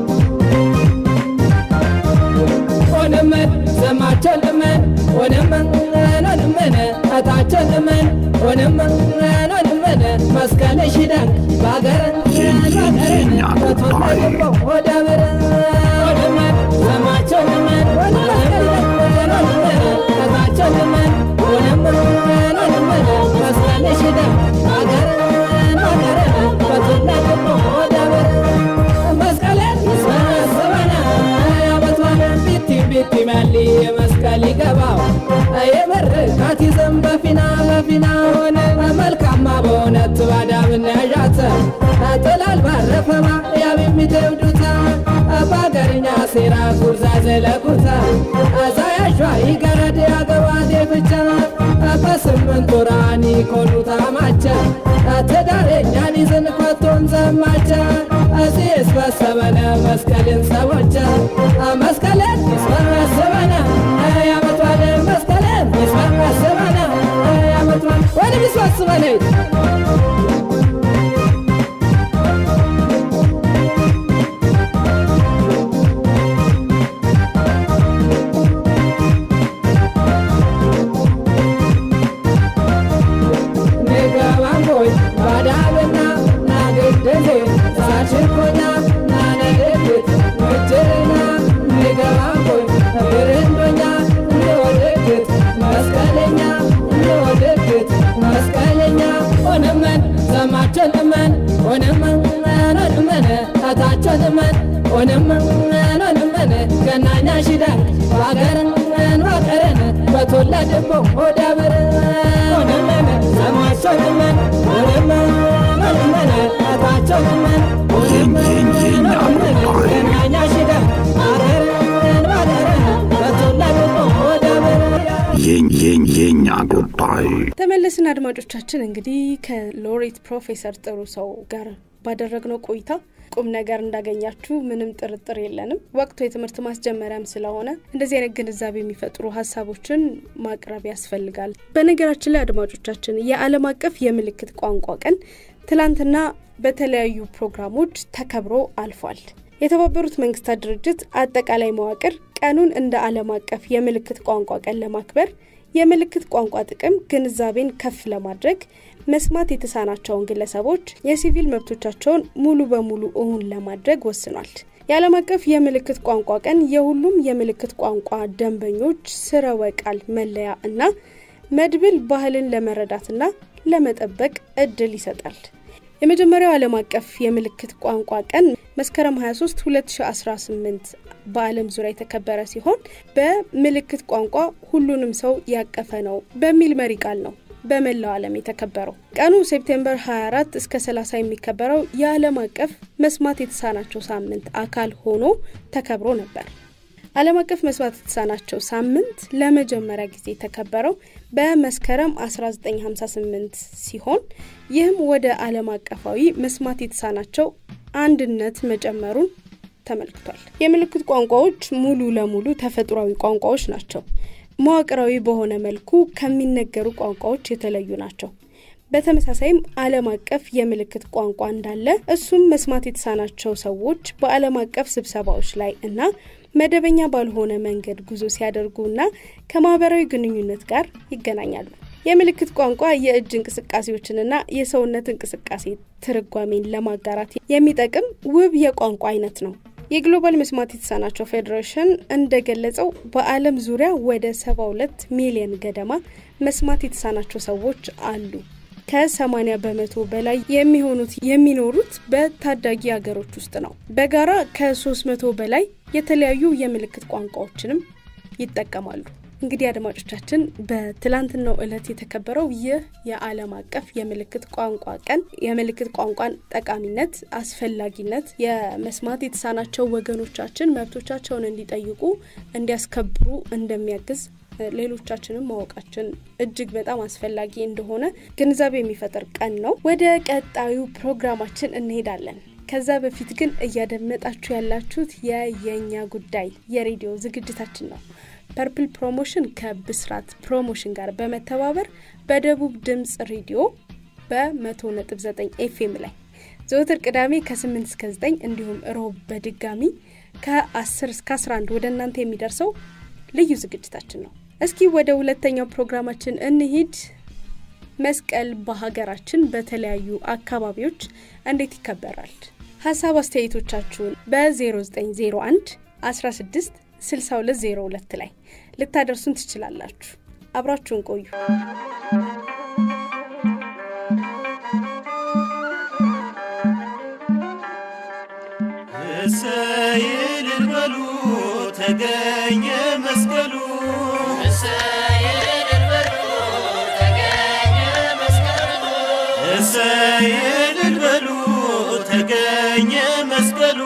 ሆነመን ዘማቸልመን ሆነመን ኖንመነ እታቸልመን ሆነመን ኖንመነ መስቀለ ሽዳን ባገረን ባገረን በቶለገባው ወደ ብረን ሆነመን ዘማቸልመን ኖንመነ እታቸልመን ሆነመን ኖንመነ መስቀለ ሽዳን ባገረን ባገረን በቶለገባው ወደ ብረን መስቀለን ይሰበሰበና ያበቷን ቢቲ ቢቲ መሊ መስቀል ይገባው የመርቃት ይዘን በፊና በፊና ሆነ መልካማ በእውነት ባዳምን ያዣተ ጥላል ባረፈማ ያብ የሚተውዱታ በአገርኛ ሴራ ጉርዛ ዘለቁታ ዛያሿ ይገረድ ያገባዴ ብቻ በስምንት ወራኒ ኮኑታ ማቻ ትዳሬኛን ይዝን ኮቶን ዘማቻ እዚህ ስበሰበነ መስቀልን ሰቦቻ መስቀልን ይስበሰበነ ያመቷል መስቀልን ይስበሰበነ ያመቷል ወይንም ይስበስበነ ንገባንጎይ ባዳብና ናግድዜ ሳሽኮና ናነድግት ምጅርና ንገባንጎይ ብርንዶኛ እንወድግት መስቀለኛ እንወድግት መስቀለኛ ሆነመን ዘማቸልመን ሆነመን ኖንመነ ታታቸልመን ሆነመን ኖንመነ ገናኛ ሽዳን ባገርን ባገረን በተወለድበው ወደ ብርን ሆነመን ዘማቸልመን ሆነመን ኖንመነ ታታቸልመን ሆነመን ኖንመነ ገናኛ ሽዳን ባገርን ባገረን በተወለድበው ወደ ብርን የኛ ጉዳይ ተመለስን አድማጮቻችን እንግዲህ ከሎሬት ፕሮፌሰር ጥሩ ሰው ጋር ባደረግነው ቆይታ ቁም ነገር እንዳገኛችሁ ምንም ጥርጥር የለንም ወቅቱ የትምህርት ማስጀመሪያም ስለሆነ እንደዚህ አይነት ግንዛቤ የሚፈጥሩ ሀሳቦችን ማቅረብ ያስፈልጋል በነገራችን ላይ አድማጮቻችን የዓለም አቀፍ የምልክት ቋንቋ ቀን ትላንትና በተለያዩ ፕሮግራሞች ተከብሮ አልፏል የተባበሩት መንግስታት ድርጅት አጠቃላይ መዋቅር ቀኑን እንደ ዓለም አቀፍ የምልክት ቋንቋ ቀን ለማክበር የምልክት ቋንቋ ጥቅም ግንዛቤን ከፍ ለማድረግ መስማት የተሳናቸውን ግለሰቦች የሲቪል መብቶቻቸውን ሙሉ በሙሉ እውን ለማድረግ ወስኗል። የዓለም አቀፍ የምልክት ቋንቋ ቀን የሁሉም የምልክት ቋንቋ ደንበኞች ስረወ ቃል መለያ እና መድብል ባህልን ለመረዳትና ለመጠበቅ እድል ይሰጣል። የመጀመሪያው ዓለም አቀፍ የምልክት ቋንቋ ቀን መስከረም 23 2018 በዓለም ዙሪያ የተከበረ ሲሆን በምልክት ቋንቋ ሁሉንም ሰው ያቀፈ ነው በሚል መሪ ቃል ነው በመላው ዓለም የተከበረው። ቀኑ ሴፕቴምበር 24 እስከ 30 የሚከበረው የዓለም አቀፍ መስማት የተሳናቸው ሳምንት አካል ሆኖ ተከብሮ ነበር። ዓለም አቀፍ መስማት የተሳናቸው ሳምንት ለመጀመሪያ ጊዜ የተከበረው በመስከረም 1958 ሲሆን ይህም ወደ ዓለም አቀፋዊ መስማት የተሳናቸው አንድነት መጨመሩን ተመልክቷል። የምልክት ቋንቋዎች ሙሉ ለሙሉ ተፈጥሯዊ ቋንቋዎች ናቸው። መዋቅራዊ በሆነ መልኩ ከሚነገሩ ቋንቋዎች የተለዩ ናቸው። በተመሳሳይም ዓለም አቀፍ የምልክት ቋንቋ እንዳለ እሱም መስማት የተሳናቸው ሰዎች በዓለም አቀፍ ስብሰባዎች ላይ እና መደበኛ ባልሆነ መንገድ ጉዞ ሲያደርጉና ከማህበራዊ ግንኙነት ጋር ይገናኛሉ። የምልክት ቋንቋ የእጅ እንቅስቃሴዎችንና የሰውነት እንቅስቃሴ ትርጓሜን ለማጋራት የሚጠቅም ውብ የቋንቋ አይነት ነው። የግሎባል መስማት የተሳናቸው ፌዴሬሽን እንደገለጸው በዓለም ዙሪያ ወደ 72 ሚሊዮን ገደማ መስማት የተሳናቸው ሰዎች አሉ። ከ80 በመቶ በላይ የሚሆኑት የሚኖሩት በታዳጊ ሀገሮች ውስጥ ነው። በጋራ ከ300 በላይ የተለያዩ የምልክት ቋንቋዎችንም ይጠቀማሉ። እንግዲህ አድማጮቻችን በትላንትናው ዕለት የተከበረው ይህ የዓለም አቀፍ የምልክት ቋንቋ ቀን የምልክት ቋንቋን ጠቃሚነት፣ አስፈላጊነት የመስማት የተሳናቸው ወገኖቻችን መብቶቻቸውን እንዲጠይቁ እንዲያስከብሩ እንደሚያግዝ ሌሎቻችንም ማወቃችን እጅግ በጣም አስፈላጊ እንደሆነ ግንዛቤ የሚፈጥር ቀን ነው። ወደ ቀጣዩ ፕሮግራማችን እንሄዳለን። ከዛ በፊት ግን እያደመጣችሁ ያላችሁት የየኛ ጉዳይ የሬዲዮ ዝግጅታችን ነው። ፐርፕል ፕሮሞሽን ከብስራት ፕሮሞሽን ጋር በመተባበር በደቡብ ድምፅ ሬዲዮ በ100.9 ኤፍኤም ላይ ዘወትር ቅዳሜ ከ8 እስከ 9 እንዲሁም ሮብ በድጋሚ ከ10 እስከ 11 ወደ እናንተ የሚደርሰው ልዩ ዝግጅታችን ነው። እስኪ ወደ ሁለተኛው ፕሮግራማችን እንሂድ። መስቀል በሀገራችን በተለያዩ አካባቢዎች እንዴት ይከበራል? ሀሳብ አስተያየቶቻችሁን በ0901 16 6202 ላይ ልታደርሱን ትችላላችሁ። አብራችሁን ቆዩ። እሰይ እልል በሉ ተገኘ መስቀሉ እሰይ እልል በሉ ተገኘ መስቀሉ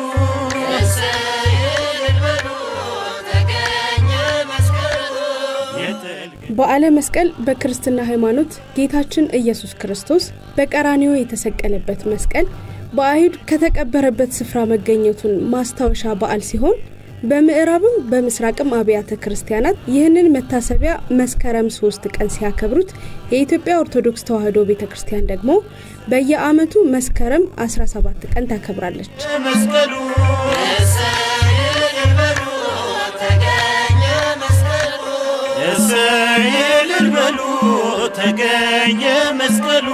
በዓለ መስቀል በክርስትና ሃይማኖት ጌታችን ኢየሱስ ክርስቶስ በቀራኒዮ የተሰቀለበት መስቀል በአይሁድ ከተቀበረበት ስፍራ መገኘቱን ማስታወሻ በዓል ሲሆን በምዕራብም በምስራቅም አብያተ ክርስቲያናት ይህንን መታሰቢያ መስከረም ሶስት ቀን ሲያከብሩት የኢትዮጵያ ኦርቶዶክስ ተዋሕዶ ቤተ ክርስቲያን ደግሞ በየዓመቱ መስከረም 17 ቀን ታከብራለች። መስቀሉ እሰይ እልል በሉ ተገኘ መስቀሉ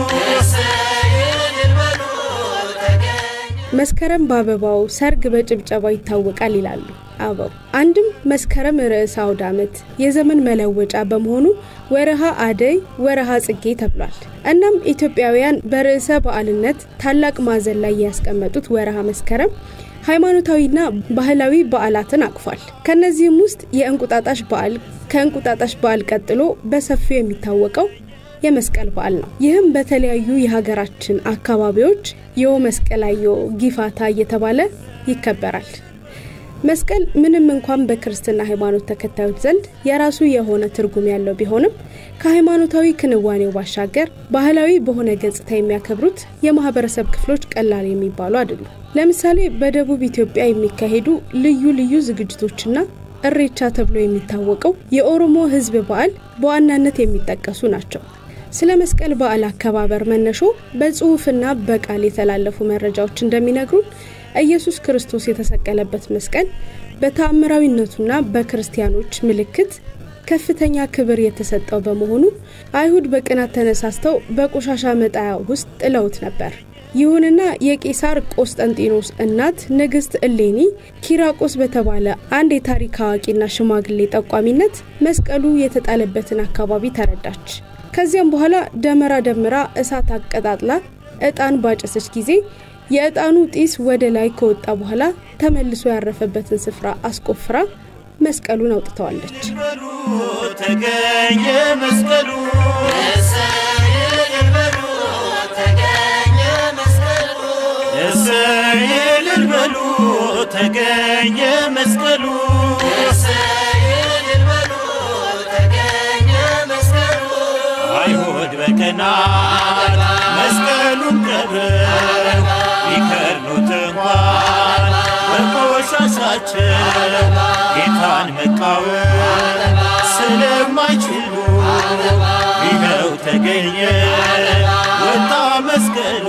መስከረም በአበባው ሰርግ በጭብጨባ ይታወቃል ይላሉ አበው። አንድም መስከረም ርዕሰ አውደ ዓመት የዘመን መለወጫ በመሆኑ ወረሃ አደይ፣ ወረሃ ጽጌ ተብሏል። እናም ኢትዮጵያውያን በርዕሰ በዓልነት ታላቅ ማዕዘን ላይ ያስቀመጡት ወረሃ መስከረም ሃይማኖታዊና ባህላዊ በዓላትን አቅፏል። ከነዚህም ውስጥ የእንቁጣጣሽ በዓል ከእንቁጣጣሽ በዓል ቀጥሎ በሰፊው የሚታወቀው የመስቀል በዓል ነው። ይህም በተለያዩ የሀገራችን አካባቢዎች የው መስቀላዮ ጊፋታ እየተባለ ይከበራል። መስቀል ምንም እንኳን በክርስትና ሃይማኖት ተከታዮች ዘንድ የራሱ የሆነ ትርጉም ያለው ቢሆንም ከሃይማኖታዊ ክንዋኔው ባሻገር ባህላዊ በሆነ ገጽታ የሚያከብሩት የማህበረሰብ ክፍሎች ቀላል የሚባሉ አይደሉም። ለምሳሌ በደቡብ ኢትዮጵያ የሚካሄዱ ልዩ ልዩ ዝግጅቶችና እሬቻ ተብሎ የሚታወቀው የኦሮሞ ሕዝብ በዓል በዋናነት የሚጠቀሱ ናቸው። ስለ መስቀል በዓል አከባበር መነሾ በጽሁፍና በቃል የተላለፉ መረጃዎች እንደሚነግሩን ኢየሱስ ክርስቶስ የተሰቀለበት መስቀል በተአምራዊነቱና በክርስቲያኖች ምልክት ከፍተኛ ክብር የተሰጠው በመሆኑ አይሁድ በቅናት ተነሳስተው በቆሻሻ መጣያ ውስጥ ጥለውት ነበር። ይሁንና የቄሳር ቆስጠንጢኖስ እናት ንግስት እሌኒ ኪራቆስ በተባለ አንድ የታሪክ አዋቂና ሽማግሌ ጠቋሚነት መስቀሉ የተጣለበትን አካባቢ ተረዳች። ከዚያም በኋላ ደመራ ደምራ እሳት አቀጣጥላ እጣን ባጨሰች ጊዜ የእጣኑ ጢስ ወደ ላይ ከወጣ በኋላ ተመልሶ ያረፈበትን ስፍራ አስቆፍራ መስቀሉን አውጥተዋለች። ተገኘ መስቀሉ እሰይ እልል በሉ ተገኘ መስቀሉ አይሁድ በቀናት መስቀሉን ቀብረው ቢከርኑት እንኳን በቆሻሻቸው ጌታን መቃወም ስለማይችሉ ይኸው ተገኘ ወጣ መስቀሉ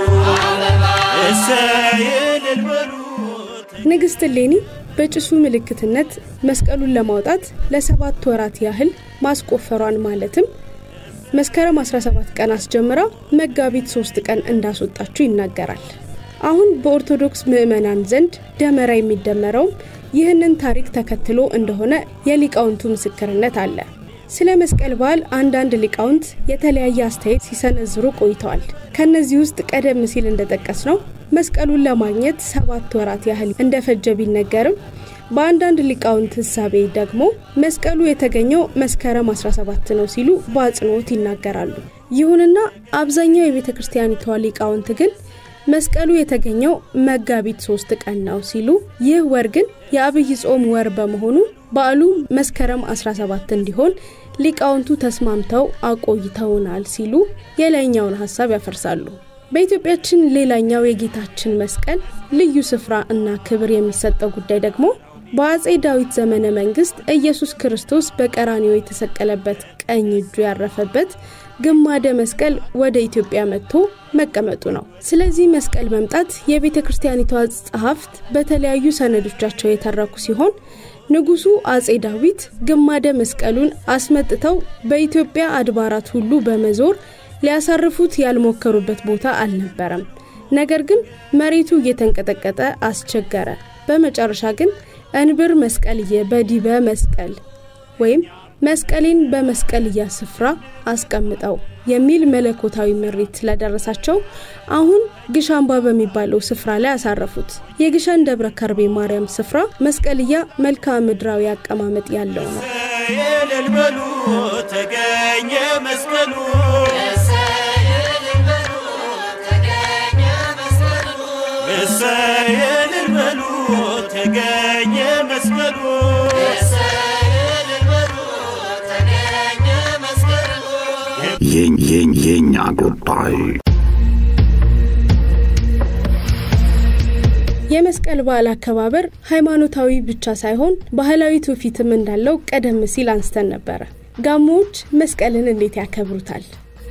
እሰይ እልል በሉ ንግስት እሌኒ በጭሱ ምልክትነት መስቀሉን ለማውጣት ለሰባት ወራት ያህል ማስቆፈሯን ማለትም መስከረም 17 ቀን አስጀምራ መጋቢት 3 ቀን እንዳስወጣችው ይናገራል። አሁን በኦርቶዶክስ ምዕመናን ዘንድ ደመራ የሚደመረውም ይህንን ታሪክ ተከትሎ እንደሆነ የሊቃውንቱ ምስክርነት አለ። ስለ መስቀል በዓል አንዳንድ ሊቃውንት የተለያየ አስተያየት ሲሰነዝሩ ቆይተዋል። ከነዚህ ውስጥ ቀደም ሲል እንደጠቀስ ነው መስቀሉን ለማግኘት ሰባት ወራት ያህል እንደፈጀ ቢነገርም በአንዳንድ ሊቃውንት ህሳቤ ደግሞ መስቀሉ የተገኘው መስከረም 17 ነው ሲሉ በአጽንኦት ይናገራሉ። ይሁንና አብዛኛው የቤተ ክርስቲያኒቷ ሊቃውንት ግን መስቀሉ የተገኘው መጋቢት ሶስት ቀን ነው ሲሉ ይህ ወር ግን የአብይ ጾም ወር በመሆኑ በዓሉ መስከረም 17 እንዲሆን ሊቃውንቱ ተስማምተው አቆይተውናል ሲሉ የላይኛውን ሀሳብ ያፈርሳሉ። በኢትዮጵያችን ሌላኛው የጌታችን መስቀል ልዩ ስፍራ እና ክብር የሚሰጠው ጉዳይ ደግሞ በአጼ ዳዊት ዘመነ መንግስት ኢየሱስ ክርስቶስ በቀራኒዮ የተሰቀለበት ቀኝ እጁ ያረፈበት ግማደ መስቀል ወደ ኢትዮጵያ መጥቶ መቀመጡ ነው። ስለዚህ መስቀል መምጣት የቤተ ክርስቲያኒቷ ጸሐፍት በተለያዩ ሰነዶቻቸው የተረኩ ሲሆን ንጉሱ አጼ ዳዊት ግማደ መስቀሉን አስመጥተው በኢትዮጵያ አድባራት ሁሉ በመዞር ሊያሳርፉት ያልሞከሩበት ቦታ አልነበረም። ነገር ግን መሬቱ እየተንቀጠቀጠ አስቸገረ። በመጨረሻ ግን እንብር መስቀልየ በዲበ መስቀል ወይም መስቀሌን በመስቀልያ ስፍራ አስቀምጠው የሚል መለኮታዊ ምሪት ስለደረሳቸው አሁን ግሻምባ በሚባለው ስፍራ ላይ አሳረፉት። የግሸን ደብረ ከርቤ ማርያም ስፍራ መስቀልያ መልክዓ ምድራዊ አቀማመጥ ያለው ነው። የልልበሉ ተገኘ መስቀሉ እሰየልልበሉ ተገኘ መስቀሉ የኛ ጉዳይ የመስቀል በዓል አከባበር ሃይማኖታዊ ብቻ ሳይሆን ባህላዊ ትውፊትም እንዳለው ቀደም ሲል አንስተን ነበረ። ጋሞዎች መስቀልን እንዴት ያከብሩታል?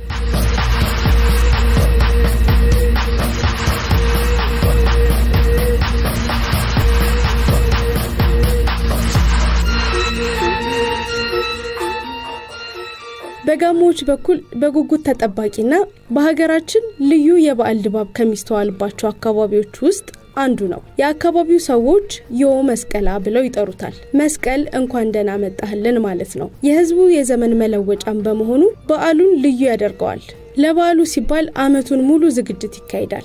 በጋሞዎች በኩል በጉጉት ተጠባቂና በሀገራችን ልዩ የበዓል ድባብ ከሚስተዋልባቸው አካባቢዎች ውስጥ አንዱ ነው። የአካባቢው ሰዎች ዮ መስቀላ ብለው ይጠሩታል። መስቀል እንኳን ደህና መጣህልን ማለት ነው። የህዝቡ የዘመን መለወጫም በመሆኑ በዓሉን ልዩ ያደርገዋል። ለበዓሉ ሲባል አመቱን ሙሉ ዝግጅት ይካሄዳል።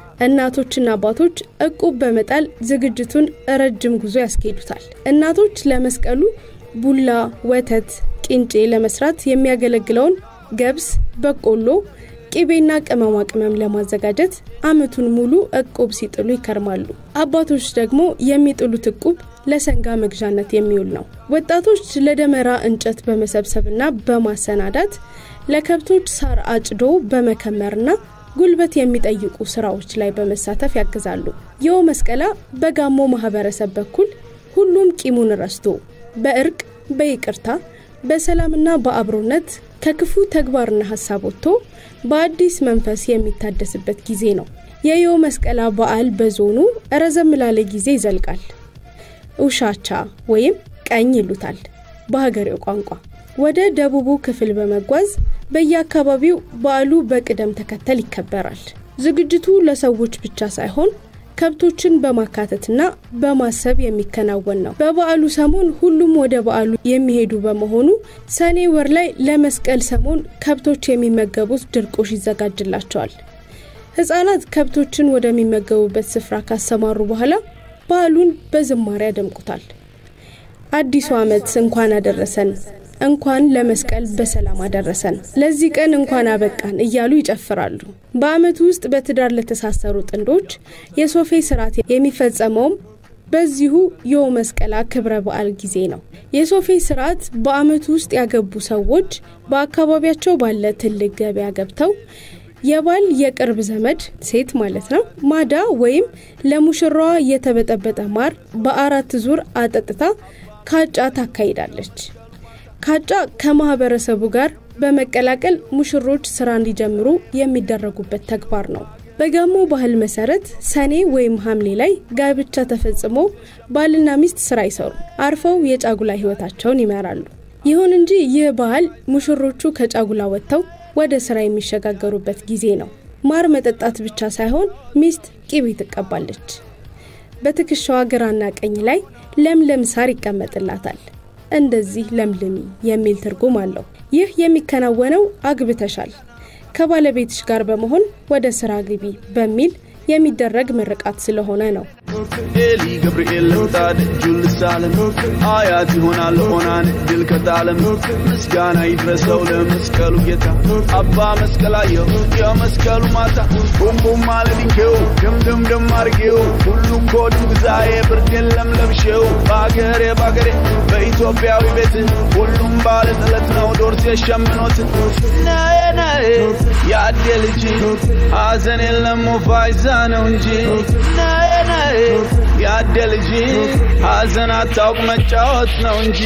እናቶችና አባቶች እቁብ በመጣል ዝግጅቱን ረጅም ጉዞ ያስኬዱታል። እናቶች ለመስቀሉ ቡላ፣ ወተት፣ ቂንጬ ለመስራት የሚያገለግለውን ገብስ፣ በቆሎ፣ ቅቤና ቅመማ ቅመም ለማዘጋጀት አመቱን ሙሉ እቁብ ሲጥሉ ይከርማሉ። አባቶች ደግሞ የሚጥሉት እቁብ ለሰንጋ መግዣነት የሚውል ነው። ወጣቶች ለደመራ እንጨት በመሰብሰብና በማሰናዳት ለከብቶች ሳር አጭዶ በመከመርና ጉልበት የሚጠይቁ ስራዎች ላይ በመሳተፍ ያግዛሉ። የው መስቀላ በጋሞ ማህበረሰብ በኩል ሁሉም ቂሙን ረስቶ በእርቅ በይቅርታ በሰላምና በአብሮነት ከክፉ ተግባርና ሀሳብ ወጥቶ በአዲስ መንፈስ የሚታደስበት ጊዜ ነው። የዮ መስቀላ በዓል በዞኑ ረዘም ላለ ጊዜ ይዘልቃል። ውሻቻ ወይም ቀኝ ይሉታል በሀገሬው ቋንቋ። ወደ ደቡቡ ክፍል በመጓዝ በየአካባቢው በዓሉ በቅደም ተከተል ይከበራል። ዝግጅቱ ለሰዎች ብቻ ሳይሆን ከብቶችን በማካተትና በማሰብ የሚከናወን ነው። በበዓሉ ሰሞን ሁሉም ወደ በዓሉ የሚሄዱ በመሆኑ ሰኔ ወር ላይ ለመስቀል ሰሞን ከብቶች የሚመገቡት ድርቆሽ ይዘጋጅላቸዋል። ህጻናት ከብቶችን ወደሚመገቡበት ስፍራ ካሰማሩ በኋላ በዓሉን በዝማሬ ያደምቁታል። አዲሱ ዓመት እንኳን አደረሰን፣ እንኳን ለመስቀል በሰላም አደረሰን፣ ለዚህ ቀን እንኳን አበቃን እያሉ ይጨፍራሉ። በዓመቱ ውስጥ በትዳር ለተሳሰሩ ጥንዶች የሶፌ ስርዓት የሚፈጸመውም በዚሁ ዮ መስቀላ ክብረ በዓል ጊዜ ነው። የሶፌ ስርዓት በዓመቱ ውስጥ ያገቡ ሰዎች በአካባቢያቸው ባለ ትልቅ ገበያ ገብተው የባል የቅርብ ዘመድ ሴት ማለት ነው ማዳ ወይም ለሙሽራዋ የተበጠበጠ ማር በአራት ዙር አጠጥታ ካጫ ታካሂዳለች። ካጫ ከማህበረሰቡ ጋር በመቀላቀል ሙሽሮች ስራ እንዲጀምሩ የሚደረጉበት ተግባር ነው። በጋሞ ባህል መሰረት ሰኔ ወይም ሐምሌ ላይ ጋብቻ ተፈጽሞ ባልና ሚስት ስራ ይሰሩ አርፈው የጫጉላ ህይወታቸውን ይመራሉ። ይሁን እንጂ ይህ ባህል ሙሽሮቹ ከጫጉላ ወጥተው ወደ ስራ የሚሸጋገሩበት ጊዜ ነው። ማር መጠጣት ብቻ ሳይሆን ሚስት ቂቤ ትቀባለች። በትከሻዋ ግራና ቀኝ ላይ ለምለም ሳር ይቀመጥላታል። እንደዚህ ለምልሚ የሚል ትርጉም አለው። ይህ የሚከናወነው አግብተሻል ከባለቤትሽ ጋር በመሆን ወደ ስራ ግቢ በሚል የሚደረግ ምርቃት ስለሆነ ነው። ኤሊ ገብርኤል ልምጣድ እጁን ልሳለም አያት ይሆናል ኦናን ድል ከጣለም ምስጋና ይድረሰው ለመስቀሉ ጌታ አባ መስቀላየው የመስቀሉ ማታ ቡምቡም አለድንኬው ድምድምድም አርጌው ሁሉም ኮድም ግዛዬ ብርድ የለም ለብሼው በአገሬ በአገሬ በኢትዮጵያዊ ቤት ሁሉም ባለ ጥለት ነው ዶርሴ ሸምኖት ናዬ ናዬ የአዴ ልጅ ሐዘን የለም ፋይዛ ነው እንጂ ናዬ ናዬ ያደ ልጅ ሐዘን አታውቅ መጫወት ነው እንጂ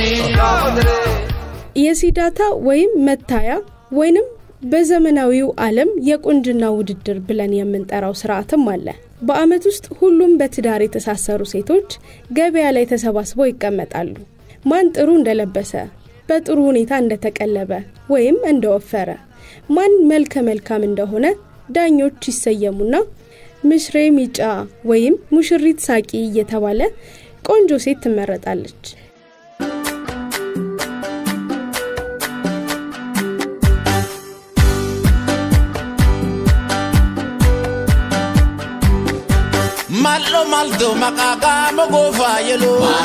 የሲዳታ ወይም መታያ ወይንም በዘመናዊው ዓለም የቁንጅና ውድድር ብለን የምንጠራው ስርዓትም አለ። በአመት ውስጥ ሁሉም በትዳር የተሳሰሩ ሴቶች ገበያ ላይ ተሰባስበው ይቀመጣሉ። ማን ጥሩ እንደለበሰ፣ በጥሩ ሁኔታ እንደተቀለበ ወይም እንደወፈረ፣ ማን መልከ መልካም እንደሆነ ዳኞች ይሰየሙና ምሽሬ ሚጫ ወይም ሙሽሪት ሳቂ እየተባለ ቆንጆ ሴት ትመረጣለች። ማሎ ማልዶ መቃቃ መጎፋ የሎ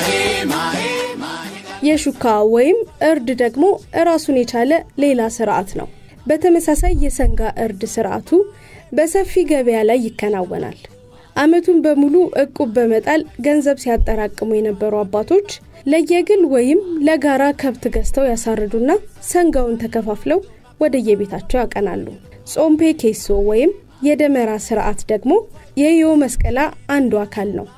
የሹካ ወይም እርድ ደግሞ ራሱን የቻለ ሌላ ስርዓት ነው። በተመሳሳይ የሰንጋ እርድ ስርዓቱ በሰፊ ገበያ ላይ ይከናወናል። አመቱን በሙሉ እቁብ በመጣል ገንዘብ ሲያጠራቅሙ የነበሩ አባቶች ለየግል ወይም ለጋራ ከብት ገዝተው ያሳርዱና ሰንጋውን ተከፋፍለው ወደየቤታቸው ያቀናሉ። ጾምፔ ኬሶ ወይም የደመራ ስርዓት ደግሞ የዮ መስቀላ አንዱ አካል ነው።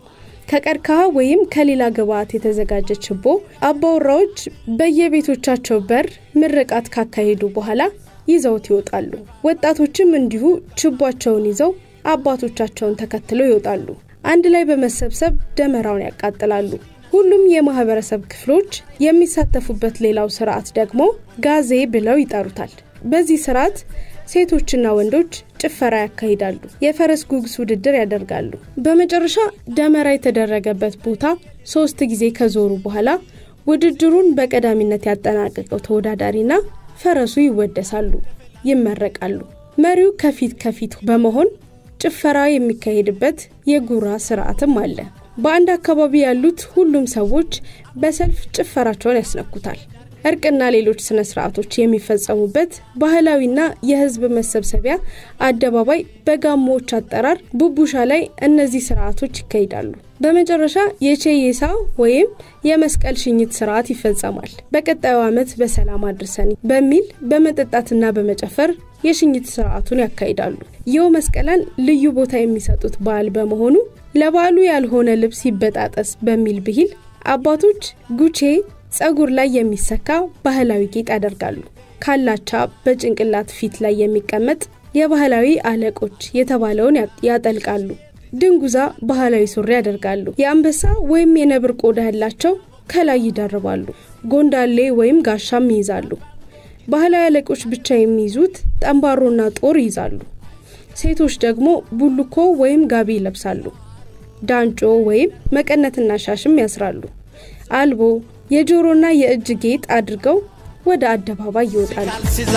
ከቀርከሃ ወይም ከሌላ ግብዓት የተዘጋጀ ችቦ አባወራዎች በየቤቶቻቸው በር ምርቃት ካካሄዱ በኋላ ይዘውት ይወጣሉ። ወጣቶችም እንዲሁ ችቧቸውን ይዘው አባቶቻቸውን ተከትለው ይወጣሉ። አንድ ላይ በመሰብሰብ ደመራውን ያቃጥላሉ። ሁሉም የማህበረሰብ ክፍሎች የሚሳተፉበት ሌላው ስርዓት ደግሞ ጋዜ ብለው ይጠሩታል። በዚህ ስርዓት ሴቶችና ወንዶች ጭፈራ ያካሂዳሉ። የፈረስ ጉግስ ውድድር ያደርጋሉ። በመጨረሻ ደመራ የተደረገበት ቦታ ሶስት ጊዜ ከዞሩ በኋላ ውድድሩን በቀዳሚነት ያጠናቀቀው ተወዳዳሪና ፈረሱ ይወደሳሉ፣ ይመረቃሉ። መሪው ከፊት ከፊት በመሆን ጭፈራ የሚካሄድበት የጉራ ስርዓትም አለ። በአንድ አካባቢ ያሉት ሁሉም ሰዎች በሰልፍ ጭፈራቸውን ያስነኩታል። እርቅና ሌሎች ስነ ስርዓቶች የሚፈጸሙበት ባህላዊና የህዝብ መሰብሰቢያ አደባባይ በጋሞዎች አጠራር ቡቡሻ ላይ እነዚህ ስርዓቶች ይካሄዳሉ። በመጨረሻ የቼዬሳ ወይም የመስቀል ሽኝት ስርዓት ይፈጸማል። በቀጣዩ ዓመት በሰላም አድርሰን በሚል በመጠጣትና በመጨፈር የሽኝት ስርዓቱን ያካሂዳሉ። ይኸው መስቀላን ልዩ ቦታ የሚሰጡት በዓል በመሆኑ ለበዓሉ ያልሆነ ልብስ ይበጣጠስ በሚል ብሂል አባቶች ጉቼ ጸጉር ላይ የሚሰካ ባህላዊ ጌጥ ያደርጋሉ። ካላቻ በጭንቅላት ፊት ላይ የሚቀመጥ የባህላዊ አለቆች የተባለውን ያጠልቃሉ። ድንጉዛ ባህላዊ ሱሪ ያደርጋሉ። የአንበሳ ወይም የነብር ቆዳ ያላቸው ከላይ ይደርባሉ። ጎንዳሌ ወይም ጋሻም ይይዛሉ። ባህላዊ አለቆች ብቻ የሚይዙት ጠንባሮና ጦር ይይዛሉ። ሴቶች ደግሞ ቡልኮ ወይም ጋቢ ይለብሳሉ። ዳንጮ ወይም መቀነትና ሻሽም ያስራሉ። አልቦ የጆሮና የእጅ ጌጥ አድርገው ወደ አደባባይ ይወጣሉ። ሲዛ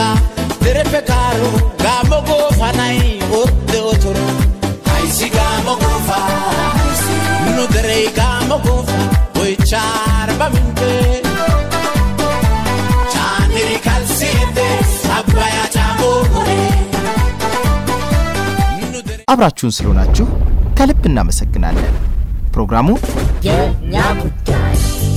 ደረፈካሩ ጋሞ ጎፋ ናይ ወደ ኦቶሮ አይሲ ጋሞ ጎፋ ኑ ደረይ ጋሞ ጎፋ ወይቻር በምንቴ ቻንሪ ካልሲቴ አባያ ጫሞ አብራችሁን ስለሆናችሁ ከልብ እናመሰግናለን። ፕሮግራሙ የእኛ ጉዳይ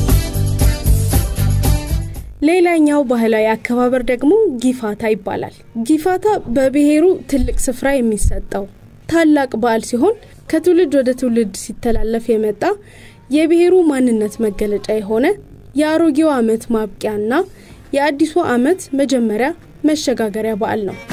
ሌላኛው ባህላዊ አከባበር ደግሞ ጊፋታ ይባላል። ጊፋታ በብሔሩ ትልቅ ስፍራ የሚሰጠው ታላቅ በዓል ሲሆን ከትውልድ ወደ ትውልድ ሲተላለፍ የመጣ የብሔሩ ማንነት መገለጫ የሆነ የአሮጌው ዓመት ማብቂያና የአዲሱ ዓመት መጀመሪያ መሸጋገሪያ በዓል ነው።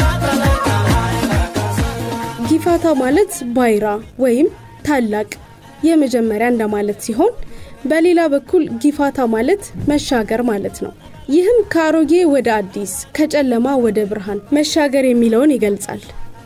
ጊፋታ ማለት ባይራ ወይም ታላቅ የመጀመሪያ እንደማለት ሲሆን በሌላ በኩል ጊፋታ ማለት መሻገር ማለት ነው። ይህም ከአሮጌ ወደ አዲስ ከጨለማ ወደ ብርሃን መሻገር የሚለውን ይገልጻል።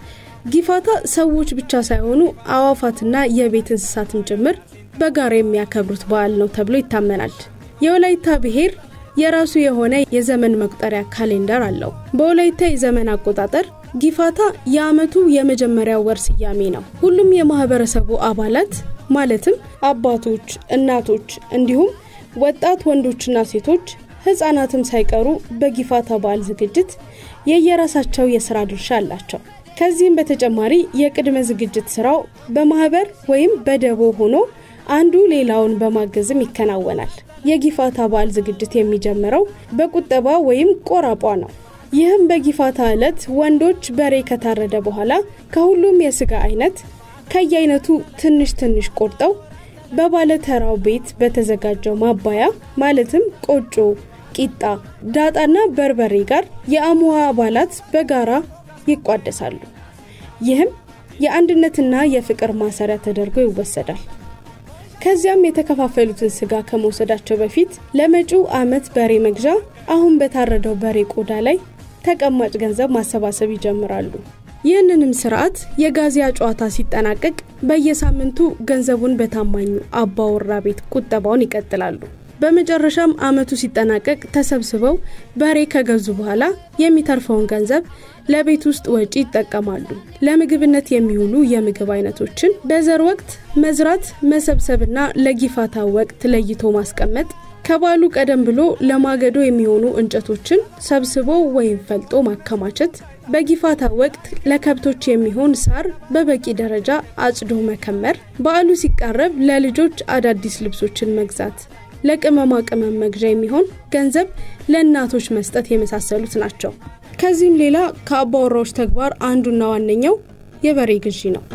ጊፋታ ሰዎች ብቻ ሳይሆኑ አዋፋትና የቤት እንስሳትም ጭምር በጋራ የሚያከብሩት በዓል ነው ተብሎ ይታመናል። የወላይታ ብሔር የራሱ የሆነ የዘመን መቁጠሪያ ካሌንደር አለው። በወላይታ የዘመን አቆጣጠር ጊፋታ የዓመቱ የመጀመሪያ ወር ስያሜ ነው። ሁሉም የማህበረሰቡ አባላት ማለትም አባቶች፣ እናቶች እንዲሁም ወጣት ወንዶችና ሴቶች ህጻናትም ሳይቀሩ በጊፋታ በዓል ዝግጅት የየራሳቸው የስራ ድርሻ አላቸው። ከዚህም በተጨማሪ የቅድመ ዝግጅት ስራው በማህበር ወይም በደቦ ሆኖ አንዱ ሌላውን በማገዝም ይከናወናል። የጊፋታ በዓል ዝግጅት የሚጀምረው በቁጠባ ወይም ቆራቋ ነው። ይህም በጊፋታ ዕለት ወንዶች በሬ ከታረደ በኋላ ከሁሉም የስጋ አይነት ከየአይነቱ ትንሽ ትንሽ ቆርጠው በባለተራው ቤት በተዘጋጀው ማባያ ማለትም ቆጮ፣ ቂጣ፣ ዳጣና በርበሬ ጋር የአሙሃ አባላት በጋራ ይቋደሳሉ። ይህም የአንድነትና የፍቅር ማሰሪያ ተደርጎ ይወሰዳል። ከዚያም የተከፋፈሉትን ስጋ ከመውሰዳቸው በፊት ለመጪው አመት በሬ መግዣ አሁን በታረደው በሬ ቆዳ ላይ ተቀማጭ ገንዘብ ማሰባሰብ ይጀምራሉ። ይህንንም ስርዓት የጋዚያ ጨዋታ ሲጠናቀቅ በየሳምንቱ ገንዘቡን በታማኙ አባወራ ቤት ቁጠባውን ይቀጥላሉ። በመጨረሻም አመቱ ሲጠናቀቅ ተሰብስበው በሬ ከገዙ በኋላ የሚተርፈውን ገንዘብ ለቤት ውስጥ ወጪ ይጠቀማሉ። ለምግብነት የሚውሉ የምግብ አይነቶችን በዘር ወቅት መዝራት፣ መሰብሰብና ለጊፋታ ወቅት ለይቶ ማስቀመጥ ከበዓሉ ቀደም ብሎ ለማገዶ የሚሆኑ እንጨቶችን ሰብስቦ ወይም ፈልጦ ማከማቸት፣ በጊፋታ ወቅት ለከብቶች የሚሆን ሳር በበቂ ደረጃ አጭዶ መከመር፣ በዓሉ ሲቃረብ ለልጆች አዳዲስ ልብሶችን መግዛት፣ ለቅመማ ቅመም መግዣ የሚሆን ገንዘብ ለእናቶች መስጠት የመሳሰሉት ናቸው። ከዚህም ሌላ ከአባወራዎች ተግባር አንዱና ዋነኛው የበሬ ግዢ ነው።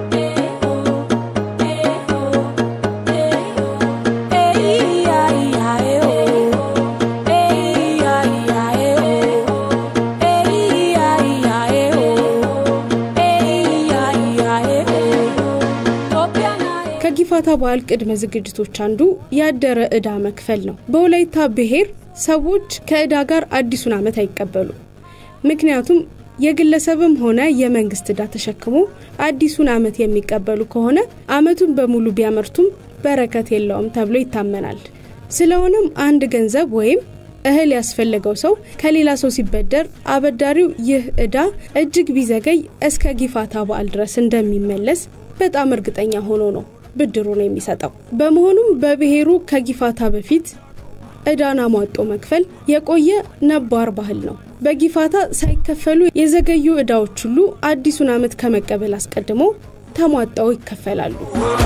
ከጊፋታ በዓል ቅድመ ዝግጅቶች አንዱ ያደረ ዕዳ መክፈል ነው። በወላይታ ብሔር ሰዎች ከዕዳ ጋር አዲሱን ዓመት አይቀበሉም። ምክንያቱም የግለሰብም ሆነ የመንግስት ዕዳ ተሸክሞ አዲሱን ዓመት የሚቀበሉ ከሆነ ዓመቱን በሙሉ ቢያመርቱም በረከት የለውም ተብሎ ይታመናል። ስለሆነም አንድ ገንዘብ ወይም እህል ያስፈለገው ሰው ከሌላ ሰው ሲበደር አበዳሪው ይህ ዕዳ እጅግ ቢዘገይ እስከ ጊፋታ በዓል ድረስ እንደሚመለስ በጣም እርግጠኛ ሆኖ ነው ብድሩን የሚሰጠው። በመሆኑም በብሔሩ ከጊፋታ በፊት ዕዳን አሟጦ መክፈል የቆየ ነባር ባህል ነው። በጊፋታ ሳይከፈሉ የዘገዩ ዕዳዎች ሁሉ አዲሱን ዓመት ከመቀበል አስቀድሞ ተሟጠው ይከፈላሉ።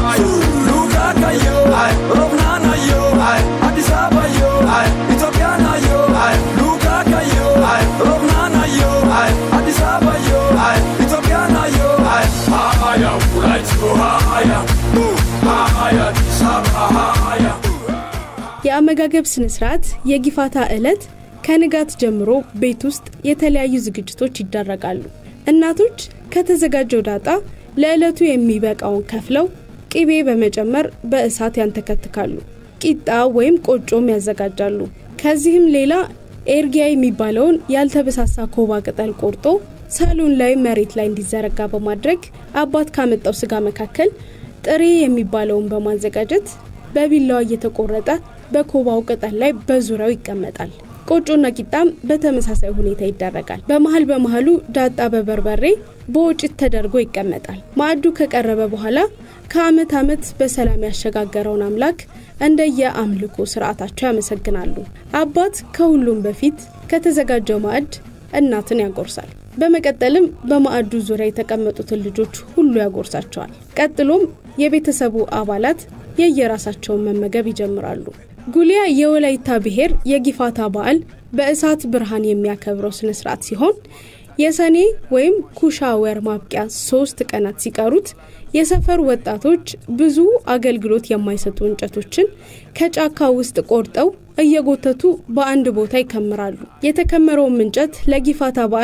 የአመጋገብ ስነስርዓት የጊፋታ ዕለት ከንጋት ጀምሮ ቤት ውስጥ የተለያዩ ዝግጅቶች ይደረጋሉ። እናቶች ከተዘጋጀው ዳጣ ለዕለቱ የሚበቃውን ከፍለው ቅቤ በመጨመር በእሳት ያንተከትካሉ። ቂጣ ወይም ቆጮም ያዘጋጃሉ። ከዚህም ሌላ ኤርጊያ የሚባለውን ያልተበሳሳ ኮባ ቅጠል ቆርጦ ሳሎን ላይ መሬት ላይ እንዲዘረጋ በማድረግ አባት ካመጣው ስጋ መካከል ጥሬ የሚባለውን በማዘጋጀት በቢላዋ እየተቆረጠ በኮባው ቅጠል ላይ በዙሪያው ይቀመጣል። ቆጮና ቂጣም በተመሳሳይ ሁኔታ ይደረጋል። በመሀል በመሀሉ ዳጣ በበርበሬ በወጭት ተደርጎ ይቀመጣል። ማዕዱ ከቀረበ በኋላ ከአመት አመት በሰላም ያሸጋገረውን አምላክ እንደየ አምልኮ ስርዓታቸው ያመሰግናሉ። አባት ከሁሉም በፊት ከተዘጋጀው ማዕድ እናትን ያጎርሳል። በመቀጠልም በማዕዱ ዙሪያ የተቀመጡትን ልጆች ሁሉ ያጎርሳቸዋል። ቀጥሎም የቤተሰቡ አባላት የየራሳቸውን መመገብ ይጀምራሉ። ጉሊያ የወላይታ ብሔር የጊፋታ በዓል በእሳት ብርሃን የሚያከብረው ስነ ስርዓት ሲሆን የሰኔ ወይም ኩሻ ወር ማብቂያ ሶስት ቀናት ሲቀሩት የሰፈር ወጣቶች ብዙ አገልግሎት የማይሰጡ እንጨቶችን ከጫካ ውስጥ ቆርጠው እየጎተቱ በአንድ ቦታ ይከምራሉ። የተከመረውም እንጨት ለጊፋታ በዓል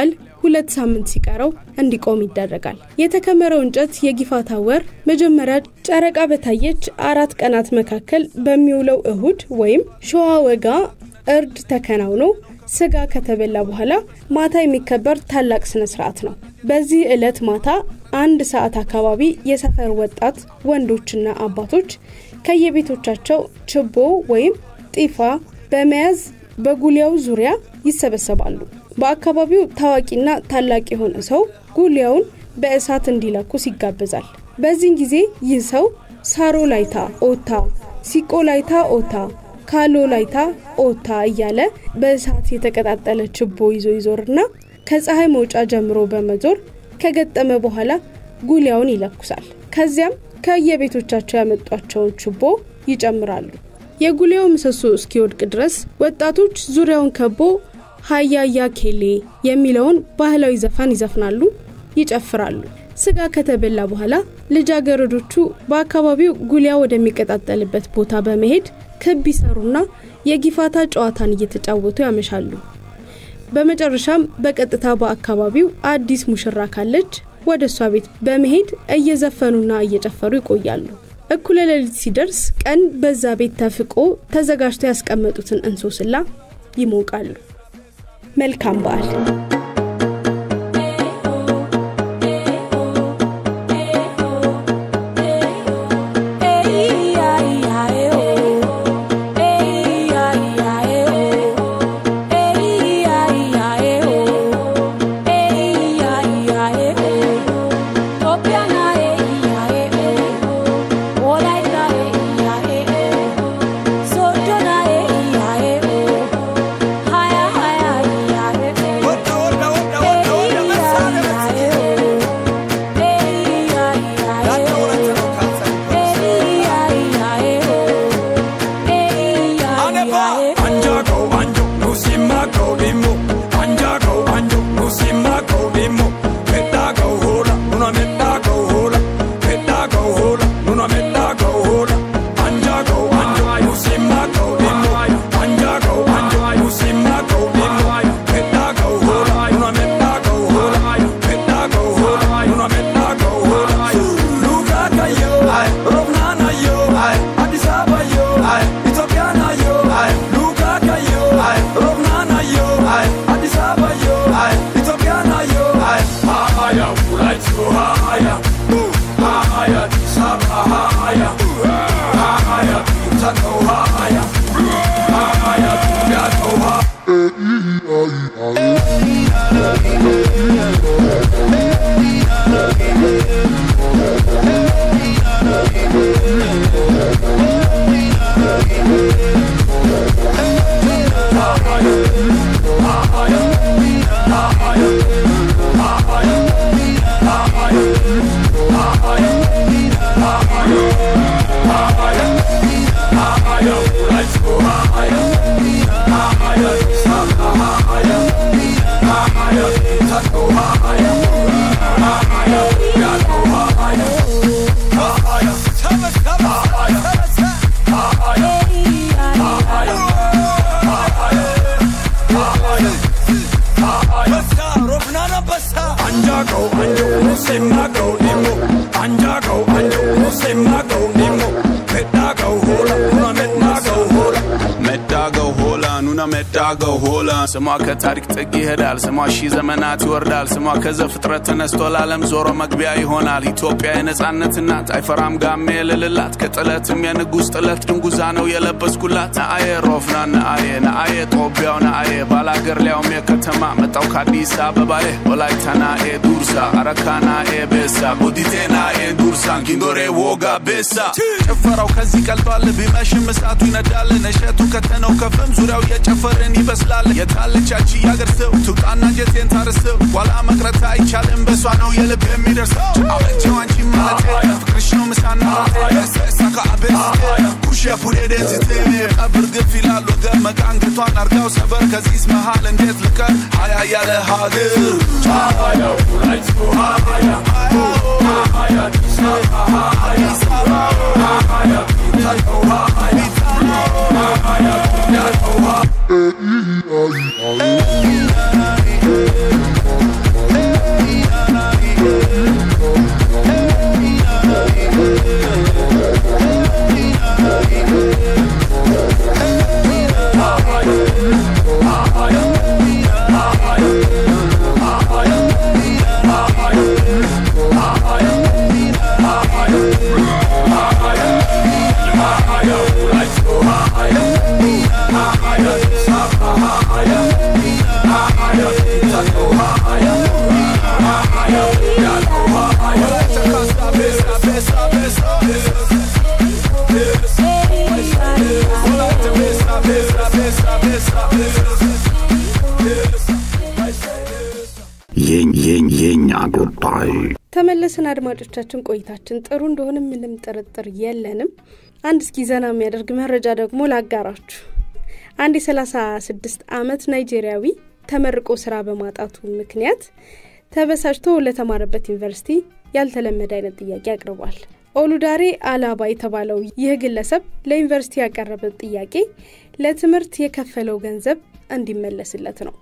ሁለት ሳምንት ሲቀረው እንዲቆም ይደረጋል። የተከመረው እንጨት የጊፋታ ወር መጀመሪያ ጨረቃ በታየች አራት ቀናት መካከል በሚውለው እሁድ ወይም ሸዋ ወጋ እርድ ተከናውኖ ስጋ ከተበላ በኋላ ማታ የሚከበር ታላቅ ስነ ስርዓት ነው። በዚህ ዕለት ማታ አንድ ሰዓት አካባቢ የሰፈር ወጣት ወንዶችና አባቶች ከየቤቶቻቸው ችቦ ወይም ጢፋ በመያዝ በጉሊያው ዙሪያ ይሰበሰባሉ። በአካባቢው ታዋቂና ታላቅ የሆነ ሰው ጉሊያውን በእሳት እንዲለኩስ ይጋበዛል። በዚህን ጊዜ ይህ ሰው ሳሮ ላይታ ኦታ፣ ሲቆ ላይታ ኦታ፣ ካሎ ላይታ ኦታ እያለ በእሳት የተቀጣጠለ ችቦ ይዞ ይዞርና ከፀሐይ መውጫ ጀምሮ በመዞር ከገጠመ በኋላ ጉሊያውን ይለኩሳል። ከዚያም ከየቤቶቻቸው ያመጧቸውን ችቦ ይጨምራሉ። የጉሊያው ምሰሶ እስኪወድቅ ድረስ ወጣቶች ዙሪያውን ከቦ ሀያያ ኬሌ የሚለውን ባህላዊ ዘፈን ይዘፍናሉ፣ ይጨፍራሉ። ስጋ ከተበላ በኋላ ልጃገረዶቹ በአካባቢው ጉሊያ ወደሚቀጣጠልበት ቦታ በመሄድ ክብ ይሰሩና የጊፋታ ጨዋታን እየተጫወቱ ያመሻሉ። በመጨረሻም በቀጥታ በአካባቢው አዲስ ሙሽራ ካለች ወደ እሷ ቤት በመሄድ እየዘፈኑና እየጨፈሩ ይቆያሉ። እኩለ ሌሊት ሲደርስ ቀን በዛ ቤት ተፍቆ ተዘጋጅቶ ያስቀመጡትን እንሶስላ ይሞቃሉ። መልካም በዓል። ዳገው ሆላ ስሟ ከታሪክ ጥግ ይሄዳል። ስሟ ሺህ ዘመናት ይወርዳል። ስሟ ከዘፍጥረት ተነስቶ ለዓለም ዞሮ መግቢያ ይሆናል። ኢትዮጵያ የነጻነት እናት አይፈራም ጋሜ የልልላት ከጥለትም የንጉሥ ጥለት ድንጉዛ ነው የለበስኩላት። ነአዬ ሮፍና ነአዬ ነአዬ ጦቢያው ነአዬ ባላገር ሊያውም የከተማ መጣው ከአዲስ አበባዬ ወላይታ ናኤ ዱርሳ አረካ ናኤ ቤሳ ቦዲቴ ናኤ ዱርሳን ጊንዶሬ ወጋ ቤሳ ጭፈራው ከዚህ ቀልጧል። ቢመሽም እሳቱ ይነዳል። ነሸቱ ከተነው ከፍም ዙሪያው እየጨፈርን ይበስላል። የታለቻች ያገር ሰው ትውጣና ጀቴን ታርሰው ኋላ መቅረት አይቻልም። በሷ ነው የልብ የሚደርሰው አበጀው አንቺ ማለት ፍቅርሽ ነው ምሳና ሳካ አቤስ ኩሽ ፑሬ ደንዝት ቀብር ግፍ ይላል ወገብ መቃንግቷን አርጋው ሰበር ከዚህስ መሃል እንዴት ልቀር ሀያ ያለ ሀገር ሀያ የኛ ጉዳይ ተመለስን አድማጮቻችን። ቆይታችን ጥሩ እንደሆነ ምንም ጥርጥር የለንም። አንድ እስኪ ዘና የሚያደርግ መረጃ ደግሞ ላጋራችሁ። አንድ የ36 ዓመት ናይጄሪያዊ ተመርቆ ስራ በማጣቱ ምክንያት ተበሳጭቶ ለተማረበት ዩኒቨርሲቲ ያልተለመደ አይነት ጥያቄ አቅርቧል። ኦሉዳሬ አላባ የተባለው ይህ ግለሰብ ለዩኒቨርሲቲ ያቀረበ ጥያቄ ለትምህርት የከፈለው ገንዘብ እንዲመለስለት ነው።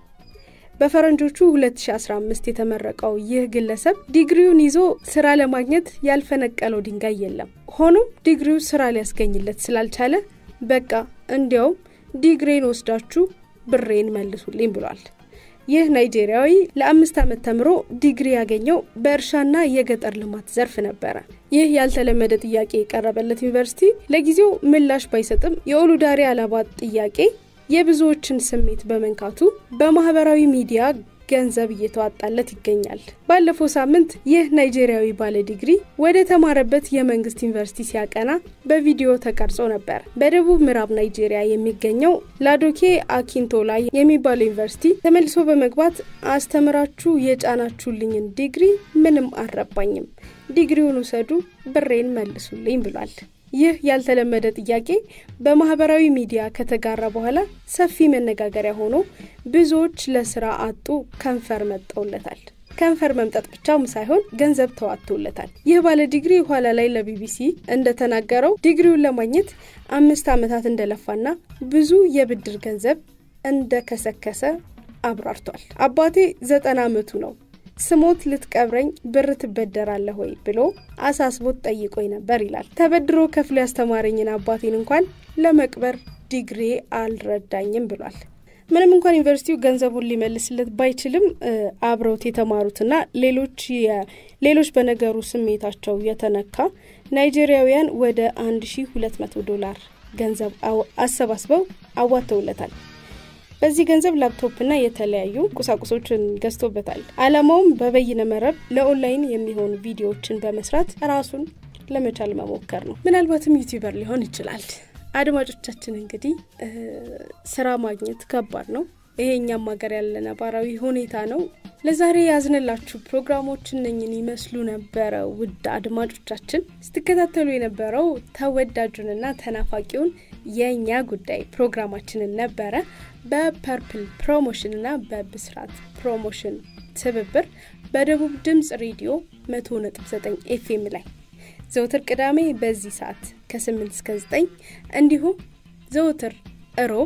በፈረንጆቹ 2015 የተመረቀው ይህ ግለሰብ ዲግሪውን ይዞ ስራ ለማግኘት ያልፈነቀለው ድንጋይ የለም። ሆኖም ዲግሪው ስራ ሊያስገኝለት ስላልቻለ በቃ እንዲያውም ዲግሬን ወስዳችሁ ብሬን መልሱልኝ ብሏል። ይህ ናይጄሪያዊ ለአምስት ዓመት ተምሮ ዲግሪ ያገኘው በእርሻና የገጠር ልማት ዘርፍ ነበረ። ይህ ያልተለመደ ጥያቄ የቀረበለት ዩኒቨርሲቲ ለጊዜው ምላሽ ባይሰጥም የኦሉዳሬ አላባ ጥያቄ የብዙዎችን ስሜት በመንካቱ በማህበራዊ ሚዲያ ገንዘብ እየተዋጣለት ይገኛል። ባለፈው ሳምንት ይህ ናይጄሪያዊ ባለ ዲግሪ ወደ ተማረበት የመንግስት ዩኒቨርሲቲ ሲያቀና በቪዲዮ ተቀርጾ ነበር። በደቡብ ምዕራብ ናይጄሪያ የሚገኘው ላዶኬ አኪንቶላ የሚባለው ዩኒቨርሲቲ ተመልሶ በመግባት አስተምራችሁ የጫናችሁልኝን ዲግሪ ምንም አልረባኝም፣ ዲግሪውን ውሰዱ፣ ብሬን መልሱልኝ ብሏል። ይህ ያልተለመደ ጥያቄ በማህበራዊ ሚዲያ ከተጋራ በኋላ ሰፊ መነጋገሪያ ሆኖ ብዙዎች ለስራ አጡ ከንፈር መጠውለታል። ከንፈር መምጠጥ ብቻም ሳይሆን ገንዘብ ተዋጥቶለታል። ይህ ባለ ዲግሪ ኋላ ላይ ለቢቢሲ እንደተናገረው ዲግሪውን ለማግኘት አምስት ዓመታት እንደለፋና ብዙ የብድር ገንዘብ እንደከሰከሰ አብራርቷል። አባቴ ዘጠና ዓመቱ ነው ስሞት ልትቀብረኝ ብር ትበደራለህ ወይ ብሎ አሳስቦት ጠይቆኝ ነበር ይላል። ተበድሮ ከፍሎ ያስተማረኝን አባቴን እንኳን ለመቅበር ዲግሪ አልረዳኝም ብሏል። ምንም እንኳን ዩኒቨርሲቲው ገንዘቡን ሊመልስለት ባይችልም አብረውት የተማሩትና ሌሎች ሌሎች በነገሩ ስሜታቸው የተነካ ናይጄሪያውያን ወደ 1200 ዶላር ገንዘብ አሰባስበው አዋተውለታል። በዚህ ገንዘብ ላፕቶፕና የተለያዩ ቁሳቁሶችን ገዝቶበታል። አላማውም በበይነ መረብ ለኦንላይን የሚሆኑ ቪዲዮዎችን በመስራት ራሱን ለመቻል መሞከር ነው። ምናልባትም ዩቲዩበር ሊሆን ይችላል። አድማጮቻችን እንግዲህ ስራ ማግኘት ከባድ ነው። ይሄ እኛም ሀገር ያለ ነባራዊ ሁኔታ ነው። ለዛሬ ያዝንላችሁ ፕሮግራሞች እነኝን ይመስሉ ነበረ። ውድ አድማጮቻችን ስትከታተሉ የነበረው ተወዳጁንና ተናፋቂውን የእኛ ጉዳይ ፕሮግራማችንን ነበረ። በፐርፕል ፕሮሞሽንና በብስራት ፕሮሞሽን ትብብር በደቡብ ድምፅ ሬዲዮ 100.9 ኤፍኤም ላይ ዘውትር ቅዳሜ በዚህ ሰዓት ከ8 እስከ 9 እንዲሁም ዘውትር እሮብ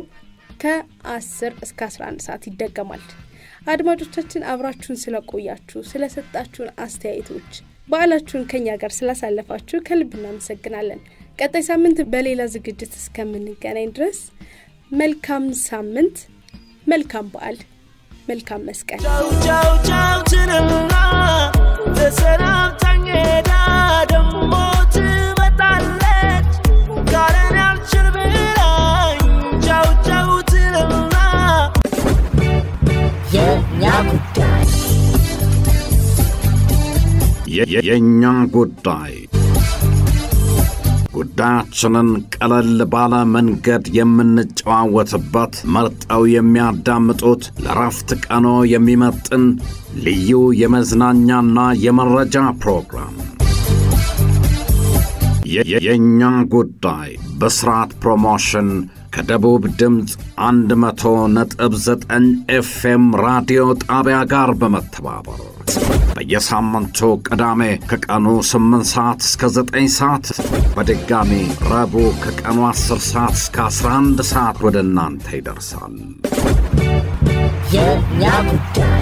ከ10 እስከ 11 ሰዓት ይደገማል። አድማጮቻችን አብራችሁን ስለቆያችሁ ስለሰጣችሁን አስተያየቶች በዓላችሁን ከኛ ጋር ስላሳለፋችሁ ከልብ እናመሰግናለን። ቀጣይ ሳምንት በሌላ ዝግጅት እስከምንገናኝ ድረስ መልካም ሳምንት፣ መልካም በዓል፣ መልካም መስቀል። ቻው ቻው ትንና ተሰናብታኝ ሄዳ ደሞ ትመጣለች ካለን ያልችል ብላኝ ቻው ቻው ትንና የኛ ጉዳይ የኛ ጉዳይ ጉዳያችንን ቀለል ባለ መንገድ የምንጨዋወትበት መርጠው የሚያዳምጡት ለረፍት ቀኖ የሚመጥን ልዩ የመዝናኛና የመረጃ ፕሮግራም የእኛ ጉዳይ በስርዓት ፕሮሞሽን ከደቡብ ድምፅ 100 ነጥብ 9 ኤፍኤም ራዲዮ ጣቢያ ጋር በመተባበር በየሳምንቱ ቅዳሜ ከቀኑ 8 ሰዓት እስከ 9 ሰዓት በድጋሚ ረቡዕ ከቀኑ 10 ሰዓት እስከ 11 ሰዓት ወደ እናንተ ይደርሳል። የእኛ ጉዳይ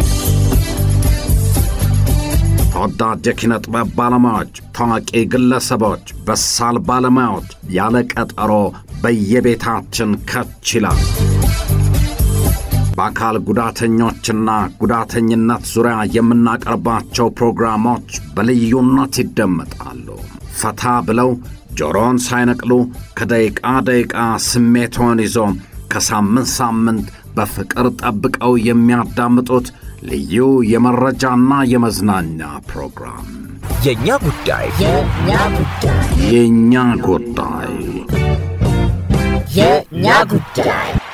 ተወዳጅ የኪነ ጥበብ ባለሙያዎች፣ ታዋቂ ግለሰቦች፣ በሳል ባለሙያዎች ያለ ቀጠሮ በየቤታችን ከች ይላል። በአካል ጉዳተኞችና ጉዳተኝነት ዙሪያ የምናቀርባቸው ፕሮግራሞች በልዩነት ይደመጣሉ። ፈታ ብለው ጆሮን ሳይነቅሉ ከደቂቃ ደቂቃ ስሜቶን ይዞ ከሳምንት ሳምንት በፍቅር ጠብቀው የሚያዳምጡት ልዩ የመረጃና የመዝናኛ ፕሮግራም የእኛ ጉዳይ የእኛ ጉዳይ የእኛ ጉዳይ የእኛ ጉዳይ